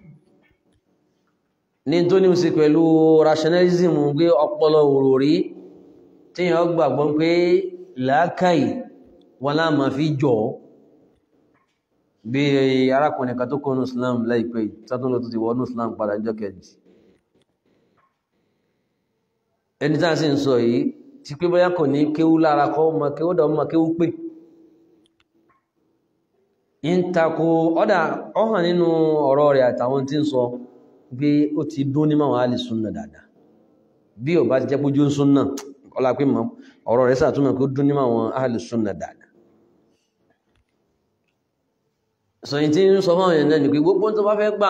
ní tó ní sí pẹ̀lú rationalism gbé ọpọlọ òròrí tí yàn gbàgbọ́ pé làákàí wọn láàmà fi jọ bí arákùnrin kan tó kọ́nù Islam láìpẹ́ sátúnlọ tó ti wọ́nù Islam padà jọ kẹjì ẹni tí a sì ń sọ yìí tí pé bóyá kò ní kéwú lára kọ́ ma kéwú dọ̀ ma kéwú pé ń takò ọ́dà ọ̀hàn nínú ọ̀rọ̀ rẹ̀ àtàwọn tí ń sọ pé ó ti dún ní máwọn alì súnnà dáadáa bí ò bá ti jẹ́ pójú súnnà ọlá pé mọ́ ọ̀rọ̀ rẹ̀ sàtúnmọ̀ pé ó dún ní máwọn alì súnnà dáadáa sọyìn tí ń sọ fáwọn èèyàn náà ni pé gbogbo tó bá fẹ́ gbà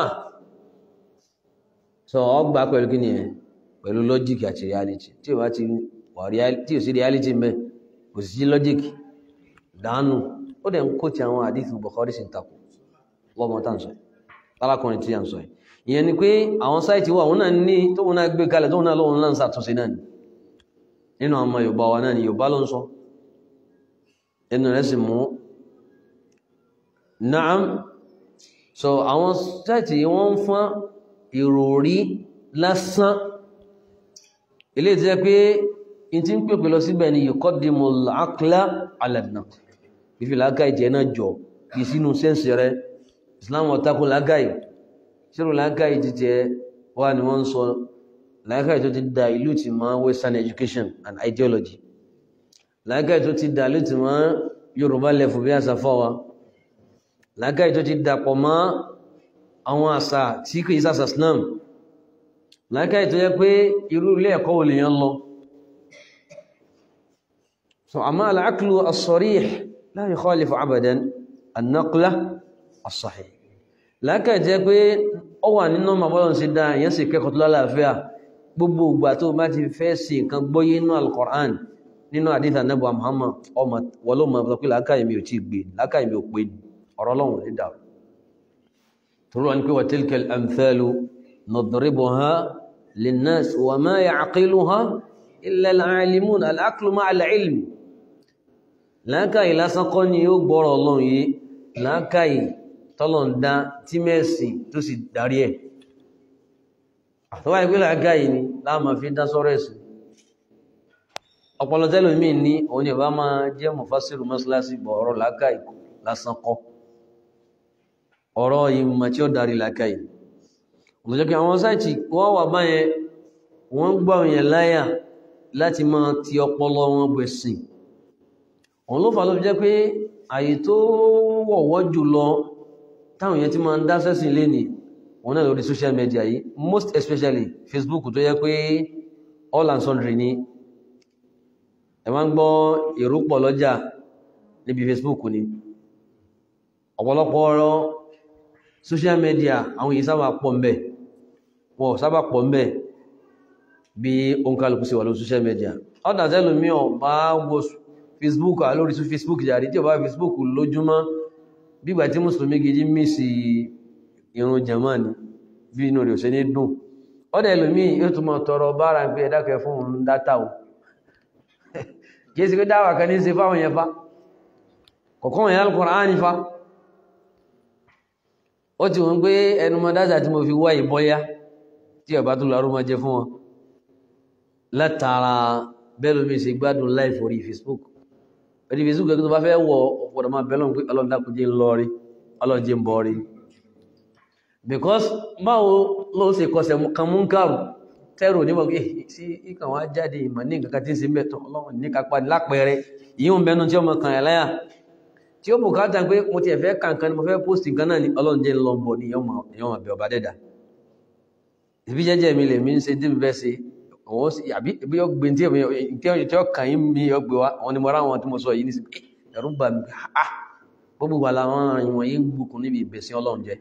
sọ ọ gbà pẹ̀lú kí ni ẹ pẹ̀lú lọ́jíìkì àti reality tí ò bá ti tí ò sí reality mẹ́ kò sí logic dánù ó dẹ̀ ń kó ti àwọn àdífù Bukhari sí takò lọ́mọ tá ń sọ lálákùnrin tí a ń sọ ìyẹn ni pé àwọn sáìtì wà wọn náà ní tó wọn náà gbé kalẹ̀ tó wọn náà lọ́wọ́n náà ń sàtúnṣe náà ni nínú ọmọ Yorùbá wa náà ni Yorùbá ló ń sọ ẹnu rẹ̀ sì mú naam so àwọn sáìtì wọ́n ń fún ìròrí lásán ilé tí jẹ́ pé in ti ń pèpè lọ síbẹ̀ ni yuqaddimu al-aqla ala an-naql fífi lágáì jẹ́ náà jọ kì í sínú sẹ́ǹsì rẹ islam ọ̀takùn lágáì ṣírò lágáì jíjẹ wà ní wọ́n ń sọ lágáì tó ti da ìlú ti mọ́ western education and ideology lágáì tó ti da ìlú ti mọ́ yorùbá lẹ́fù bí àṣà fọ́wa lágáì tó ti dàpọ̀ mọ́ àwọn àṣà tí kì í sàṣà islam lágáì tó yẹ pé irú ilé ẹ̀kọ́ wò lèèyàn lọ so àmọ́ al-aqlu as-sarih la yukhalifu abadan an-naqla as-sahih lákàá jẹ́ pé ó wà nínú màbọ́lọ̀ sí dáa èyàn sì kẹ́kọ̀ọ́ tó lálàáfíà gbogbo ìgbà tó bá ti fẹ́ sí nǹkan gbọ́yé inú al-Qur'an nínú àdíthà nẹ́bù Muhammad ọmọ wọlọ́mọ sọ pé lákàá mi ò tí gbé lákàá mi ò pé ọ̀rọ̀ Ọlọ́run ní dà tó rọ̀ ní pé wa tilka al-amthalu nadribuha lin-nas wa ma ya'qiluha illa al-alimun al-aqlu ma'a al-ilm láákàyè lásán kọ́ ni yóò gbọ́rọ̀ ọlọ́run yìí láákàyè tọ́lọ̀ ń dá tí mẹ́sìn tó sì darí ẹ̀ àtọ́wà ìpé láákàyè ni láàmà fi dá sọ́rọ̀ ẹ̀sìn ọpọlọ tẹ́lòmí ní òun ni bá máa jẹ́ mọ̀fásírù mọ́sálásí bọ̀ ọ̀rọ̀ láákàyè lásán kọ́ ọ̀rọ̀ ìmọ̀ tí ó darí láákàyè òtòjọ́ kí àwọn sáìtì wọ́n wà báyẹn wọ́n gbà òyìn láyà láti máa ti ọpọlọ wọn bẹ̀sìn òun ló fà ló fi jẹ́ pé àyè tó wọ̀wọ́ jù lọ táwọn èèyàn ti máa ń dá sẹ́sìn lé ní wọn náà lórí social media yìí most especially Facebook tó yẹ pé all and sundry ni ẹ máa ń gbọ́ èrò pọ̀ lọ́jà níbi Facebook ni ọ̀pọ̀lọpọ̀ ọ̀rọ̀ social media àwọn èyí sábà pọ̀ ń bẹ̀ wọn ò sábà pọ̀ ń bẹ̀ bí òǹkàlùkù sí wà lórí social media ọ̀dà tẹ́lùmí ọ̀ bá wọ́ facebook alórí tún facebook jàrí tí ó bá facebook lójúmọ́ bígbà tí mùsùlùmí gidi mísì irun jamani bí inú rẹ̀ ò ṣe ní dùn ọ́dẹ̀ ẹlòmí yóò tún mọ̀ tọrọ bára pé ẹ̀dákẹ́ fún òun dátà o kìí sí pé dáwà kan ní ṣe fáwọn yẹn fa kọ̀kọ́ yẹn Al-Qur'ani fa ó ti wọ́n pé ẹnu mọ́ dájà tí mo fi wá ìbọ́yá tí ọba tó lọ́rú mọ́ jẹ fún wọn látara bẹ́lómi ṣe gbádùn live orí Facebook orí Facebook ẹgbẹ́ tó bá fẹ́ wọ ọ̀pọ̀dọ̀ máa bẹ́lọ́n pé ọlọ́dàkùnjẹ́ ń lọ rí ọlọ́jẹ́ ń bọ́ rí because báwo ló ṣe kọsẹ̀ kan mú kàrù tẹ́rù nímọ̀ pé sí ìkàn wá jáde ìmọ̀ ní nǹkan tí ń ṣe mẹ́tọ̀ ọlọ́run ní kápá lápẹẹrẹ ìyíhùn bẹnu tí ọmọ kan ẹ̀ láyà tí ó bùkátà pé mo ti ẹ̀fẹ́ kankan ni mo fẹ́ post nǹkan náà ní ọlọ́run jẹ́ lọ bọ̀ ní ìyọ́n ọ̀bẹ ọba dẹ́dà ìbí jẹ́jẹ́ mi lè mi ń ṣe tí mi fẹ́ ṣe òun sì àbí ibi yóò gbé tí ó kàn yín mi yóò gbé wa àwọn ni mo rá àwọn tí mo sọ yìí nísìnyí ẹ̀rù bà mí ah gbogbo wà láwọn ìwọ̀n yìí ń gbùkún níbi ìbẹ̀sìn ọlọ́run jẹ́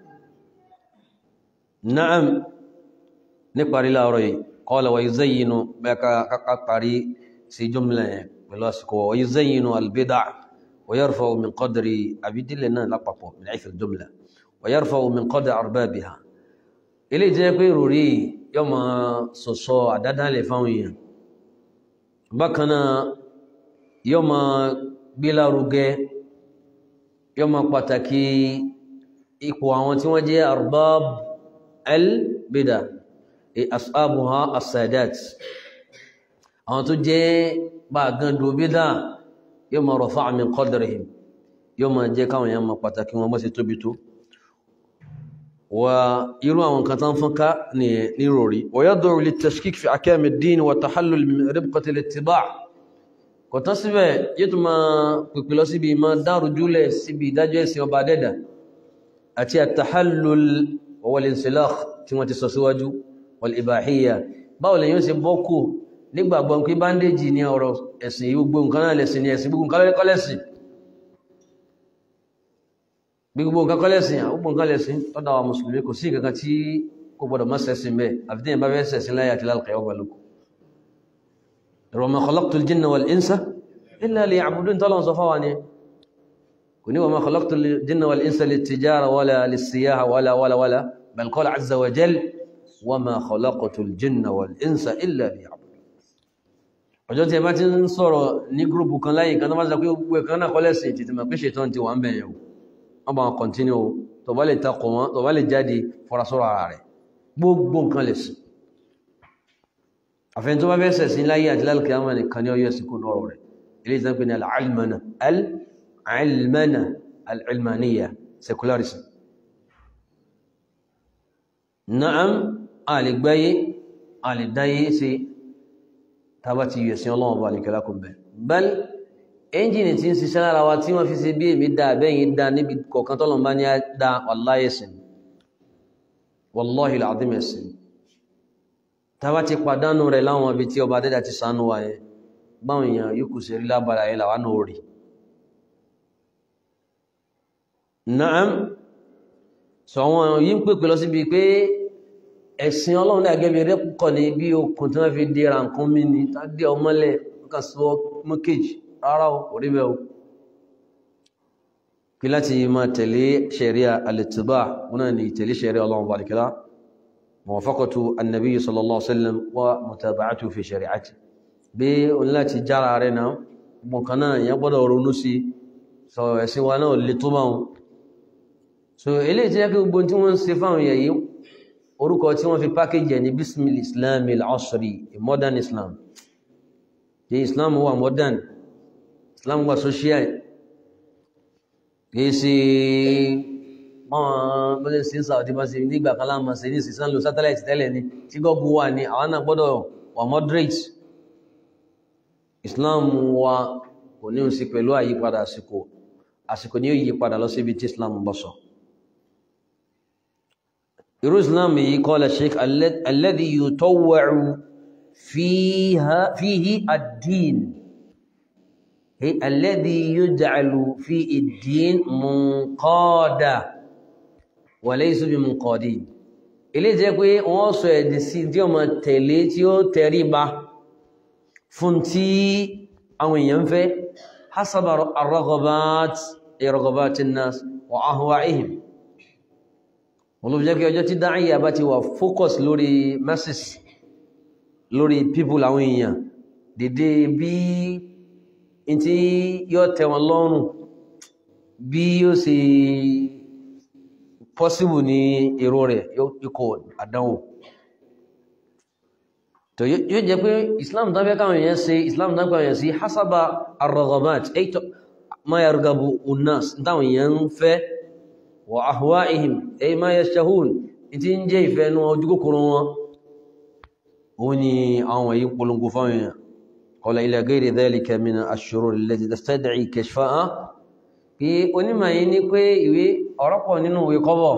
na'am ní parí láàárọ̀ yìí qala wa yuzayyinu bẹ́ẹ̀ ká parí sí jumla yẹn pẹ̀lú àsìkò wa yuzayyinu al-bid'a wa yarfa'u min qadri àbídílẹ̀ náà lápapọ̀ min haythu al-jumla wa yarfa'u min qadri arbabiha ilé jẹ́ pé rúrí yọ ma sọ̀sọ̀ àdádálẹ̀ fáwọn èèyàn bákan náà yọ ma gbélárugẹ yọ ma pàtàkì ipò àwọn tí wọ́n jẹ́ arbab al-bida ashabuha as-sadat àwọn tó jẹ́ bá gandu bídá yóò ma rafa'a min qadrahim yóò ma jẹ́ káwọn èèyàn ma pàtàkì wọn bá ṣe tóbi tó wa irú àwọn kan tán fún ká ní rori wa yad'u lit-tashkik fi ahkam ad-din wa tahallul min ribqati al-ittiba' kò tán síbẹ̀ yóò tún ma pèpè lọ síbi ma dáru júlẹ̀ síbi ìdájọ́ ẹ̀sìn ọba dẹ́dà àti at-tahallul wa al-insilakh tí wọ́n ti sọ síwájú wal-ibahiyya báwo lè yóò ṣe bọ́kù nígbàgbọ́ pé báńdéjì ní ọ̀rọ̀ ẹ̀sìn gbogbo nǹkan náà lẹ̀sìn ní ẹ̀sìn gbogbo nǹkan lẹ́kọ́lẹ́sìn gbogbo nǹkan kọ́lẹ́sìn gbogbo nǹkan lẹ́sìn tọ́dọ̀ àwọn mùsùlùmí kò sí nǹkan tí kò gbọdọ̀ má ṣẹ̀sìn bẹ́ẹ̀ àfi tí yẹn bá fẹ́ ṣẹ̀sìn láyé àti lálùkẹ́ ọgbà lóko wa ma khalaqtul jinna wal insa illa liya'budun tọ́lọ́ sọ fáwa ni kò ní wa ma khalaqtul jinna wal insa lit-tijara wala lis-siyaha wala wala wala bal qala azza wa jal wa ma khalaqtul jinna wal insa illa liya'budun ọjọ́ tí ẹ bá ti ń sọ̀rọ̀ ní gúrùpù kan láyé kan tó bá sọ pé gbogbo ẹ̀kan náà kọ́lẹ́sìn títí mọ̀ pé ṣètọ́n ti wà ń bẹ̀yẹ̀ wọ́n bá wọn kọ̀ntínú tó bá lè takọ̀ wọn tó bá lè jáde fọ́rasọ́rọ̀ ara rẹ̀ gbogbo nǹkan lè sí àfẹ́ni tó bá fẹ́ sẹ̀sìn láyé àti lálùkẹ́ àwọn nìkan ní ọyọ́ ìsìnkú lọ́rọ̀ rẹ̀ ilé ìtàn pé ní al-ilmana al-ilmana al-ilmaniya secularism na'am a lè gbáyé a lè dáyé sí tàbá ti yẹ̀ sí ọlọ́wọ́ bá nìkẹ́lá kún bẹ̀ bẹ́ẹ̀ ẹ́njìnì tí ń ṣiṣẹ́ lára wa tí wọ́n fi ṣe bí èmi dáa bẹ́yìn dáa níbi kọ̀ọ̀kan tọ́lọ̀ bá ní á dá wallahi ẹ̀sìn wallahi al-azim ẹ̀sìn tàbá ti pàdánù rẹ̀ láwọn ibi tí ọba dẹ́dà ti sánú wa yẹn báwọn èèyàn yóò kù sí rí lábára yẹn làwọn náà rí na'am sọ àwọn yìí ń pèpè lọ síbi pé ẹ̀sìn ọlọ́run ní àgẹ́bí rẹ̀ kọ̀ ní bí okùn tí wọ́n fi dé ra nǹkan mi ní tàbí ọmọlẹ̀ kan sọ mọ́kéjì rárá o kò rí bẹ́ẹ̀ o kí láti máa tẹ̀lé ṣẹ̀ríà al-ittiba wọn náà ní tẹ̀lé ṣẹ̀ríà ọlọ́run balikira muwafaqatu annabi sallallahu alaihi wasallam wa mutaba'atu fi shari'ati bí òun láti jára rẹ̀ náà gbọ̀n kan náà yẹn gbọ́dọ̀ ronú sí sọ ẹ̀sìn wa náà lè tó máa so eléyìí tí yẹ kí gbogbo tí wọ́n ń ṣe fáwọn èèyàn yìí orúkọ tí wọ́n fi package ẹ̀ ní bismil islam al-asri a modern islam the islam wà modern islam wà social kìí ṣe wọ́n bọ́lẹ̀ sí saudi bá ṣe nígbà kan láàmà ṣe ní ìsìsán lo satellite tẹ́lẹ̀ ni tí gọ́gù wà ní àwọn náà gbọ́dọ̀ wà moderate islam wa kò ní sí pẹ̀lú àyípadà àsìkò àsìkò ní yóò yípadà lọ síbi tí islam bọ́ sọ irú islam yìí kọ́lá sheik alladhi yutawwa'u fihi ad-din alladhi yuj'alu fi ad-din munqada wa laysa bi munqadin ilé jẹ́ pé wọ́n sọ ẹ̀dì sí tí ó ma tẹ̀lé tí ó tẹríba fún tí àwọn èèyàn fẹ́ hasaba ar-raghabat raghabat an-nas wa ahwa'ihim wọ́n ló fi jẹ́ kí ọjọ́ tí dáhìyà bá ti wà focus lórí masses lórí people àwọn èèyàn dédé bí in tí yóò tẹ́ wọn lọ́rùn bí yóò ṣe possible ní èrò rẹ̀ ikọ̀ àdánwò tó yóò jẹ́ pé islam tán fẹ́ káwọn èèyàn ṣe islam tán káwọn èèyàn sí hasaba ar-raghabat ayto ma yargabu unnas táwọn èèyàn ń fẹ́ wa ahwa'ihim ay ma yashtahun tí ń jẹ́ ìfẹ́ nú ojú kòkòrò wọn ó ní àwọn èyí polongo fáwọn èèyàn qala ila ghayri dhalika min ash-shurur allati tastad'i kashfa'a pé onímọ̀ yìí ní pé ìwé ọ̀rọ̀pọ̀ nínú ìwé kọ́bọ̀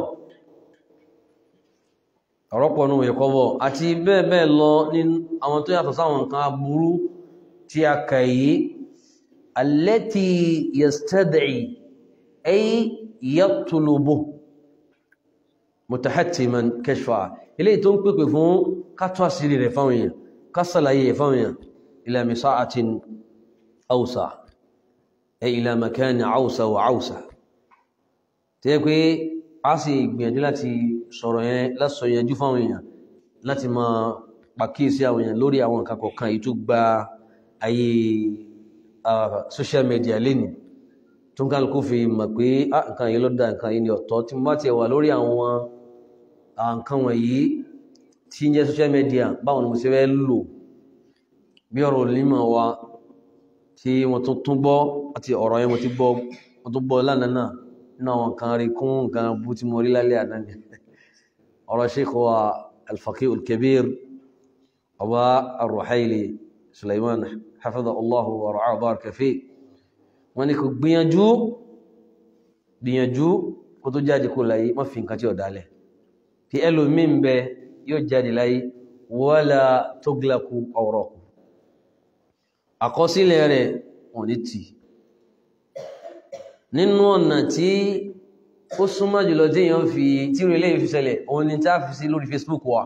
ọ̀rọ̀pọ̀ nínú ìwé kọ́bọ̀ àti bẹ́ẹ̀ bẹ́ẹ̀ lọ ní àwọn tó yàtọ̀ sáwọn nǹkan aburú tí a kà yìí allati yastad'i ay yatlubu mutahattiman kashfa ilé tó ń pèpè fún kátọ́ àṣírí rẹ̀ fáwọn èèyàn kásàlàyé rẹ̀ fáwọn èèyàn ila misa'atin awsa ay ila makani awsa wa awsa tí yẹ pé a sì gbìyànjú láti sọ̀rọ̀ yẹn lásọ yẹnjú fáwọn èèyàn láti máa pàkíyèsí àwọn èèyàn lórí àwọn nǹkan kọ̀ọ̀kan èyí tó gba ayé social media lénìí tó ń kálukú fi mọ̀ pé nǹkan yìí ló dá nǹkan yìí ní ọ̀tọ̀ tí mo bá ti wà lórí àwọn nǹkan wọ̀nyí tí ń jẹ́ social media báwọn ni mo ṣe fẹ́ lò bí ọ̀rọ̀ onímọ̀ wa tí wọ́n tún tún gbọ́ àti ọ̀rọ̀ yẹn mo ti gbọ́ wọ́n tún gbọ́ lánàá náà nínú àwọn kan rí kún nǹkan bú tí mo rí lálẹ́ àná ni ọ̀rọ̀ sheikh wa al-faqih al-kabir ọba ar-ruhaili suleiman hafidha allahu wa ra'ah baraka fi wọ́n ní kò gbìyànjú gbìyànjú kó tó jáde kó láyé má fi nǹkan tí ó dálẹ̀ tí ẹlòmí ń bẹ yóò jáde láyé wala tughlaqu awraqu àkọsílẹ̀ rẹ̀ wọ́n ní tì nínú ọ̀nà tí ó súnmọ́ jùlọ tí èèyàn fi tí ó ilé ìfisẹ̀lẹ̀ òun ni tá fi sí lórí Facebook wa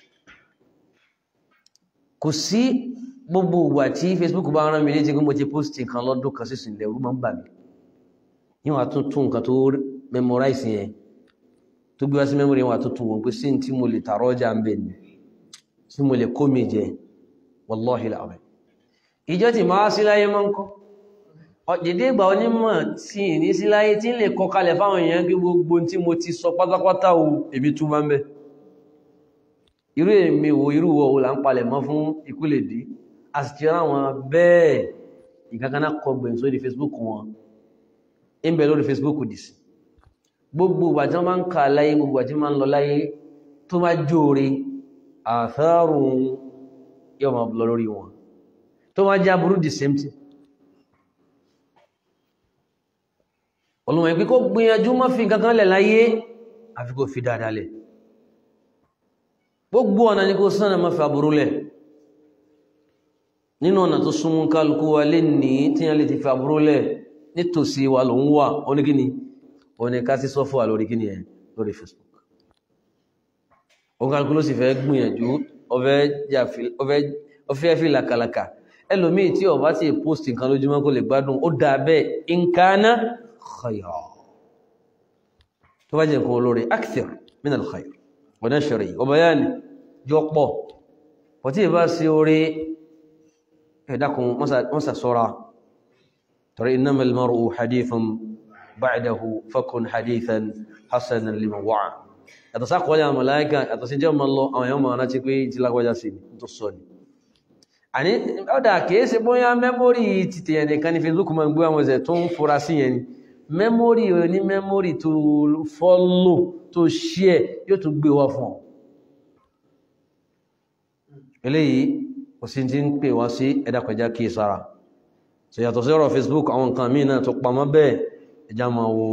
kò sí gbogbo ìgbà tí Facebook bá rán mi létí pé mo ti post nǹkan lọ́dún kan sí ìsìnlẹ̀ orú máa ń bà mí níwọ̀n àtúntún nǹkan tó memorize yẹn tó gbé wá sí memory wọn àtúntún wọn pé sí tí mo lè tààrọ ọjà ń bẹ̀ ni tí mo lè kó mi jẹ wallahi làwọn ìjọ tí máa sí láyé máa ń kọ́ ọ̀dẹ̀dẹ̀ ìgbà onímọ̀ tí ní sí láyé tí ń lè kọ kalẹ̀ fáwọn èèyàn kí gbogbo tí mo ti sọ pátápátá o èmi tún máa ń bẹ irú èmi wo irú wo là ń palẹ̀ mọ́ fún ikú lè dí a sì ti ráwọn bẹ́ẹ̀ ìkankaná kọ gbẹ̀yìn sórí Facebook wọn ń bẹ lórí Facebook dì sí gbogbo ìgbà tí wọ́n máa ń kà láyé gbogbo ìgbà tí wọ́n máa ń lọ láyé tó máa jóore àfẹ́rùn yóò máa lọ lórí wọn tó máa já burú the same thing olùmọ̀ ìpín kó gbìyànjú má fi kankan lẹ̀ láyé àfi kó fi dáadáa lẹ̀ gbogbo ọ̀nà ní kó sánà má fi àbúrú lẹ̀ nínú ọ̀nà tó súnmú kálukú wa lè ní tí yẹn lè ti fi àbúrú lẹ̀ nítòsí wa ló ń wà oníkíni oní ká sí sọ́fọ́ wà lórí kíni ẹ̀ lórí Facebook ó kálukú ló sì fẹ́ gbìyànjú ọfẹ́ fi làkàlàkà ẹlòmíì tí ó bá ti post nǹkan lójúmọ́ kó lè gbádùn ó dáa bẹ́ẹ̀ nǹkaná khayra tó bá jẹ́ nǹkan olóore akthar min al-khayr wa nashri wa bayani jọ pọ̀ pọ̀ tí ìbá sí orí ẹ̀dàkùn wọ́n sọ́ra torí innamal mar'u hadithun ba'dahu fakun hadithan hasanan liman wa'a yàtọ̀ sákọ̀ọ́lẹ̀ àwọn màláíkà yàtọ̀ sí jẹ́ ọmọ lọ àwọn èèyàn máa rántí pé tí lágbàjá sí tó sọ ni àní ọ̀dà kìí ṣe bóyá mẹ́mórì títẹ̀ ẹnìkan ní Facebook máa ń gbé àwọn ẹ̀sẹ̀ tó ń fura sí yẹn ni mẹ́mórì ní mẹ́mórì tó fọ́lò tó ṣíẹ̀ yóò tún gbé wá fún ọ eléyìí kò sí ti ń pè wá sí ẹ̀dàkọjá kí sára so yàtọ̀ sí ọ̀rọ̀ Facebook àwọn nǹkan míì náà tó pamọ́ bẹ́ẹ̀ ẹjá máa wo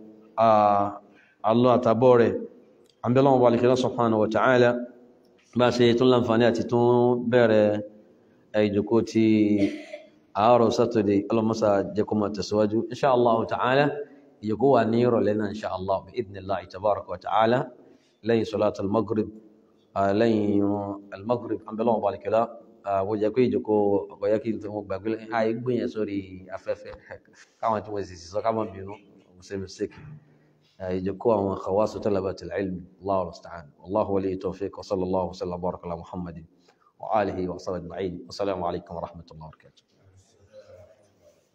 àlọ́ àtàbọ̀ rẹ̀ àbẹ́lọ́wọ̀n wà lè subhanahu wa ta'ala bá ṣe tún láǹfààní àti tún bẹ̀rẹ̀ ìjòkó ti àárọ̀ Saturday ọlọ́mọ́sá jẹ́kọ́ máa tẹ̀síwájú insha Allah ta'ala ìjòkó wà ní ìrọ̀lẹ́ náà insha Allah bi idhnillahi tabaraka wa ta'ala lẹ́yìn salat al-maghrib lẹ́yìn al-maghrib àbẹ́lọ́wọ̀n wà lè kíra wọ́n jẹ́ pé ìjòkó ọ̀gọ̀yẹ́ kí n tó gbàgbé àì gbìyàn sórí afẹ́fẹ́ káwọn tí wọ́n sì sọ káwọn bínú ṣe mistake يجكوا عن خواص طلبة العلم الله المستعان والله ولي التوفيق وصلى الله وسلم وبارك على محمد وآله وصحبه أجمعين والسلام عليكم ورحمة الله وبركاته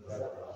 جزاك الله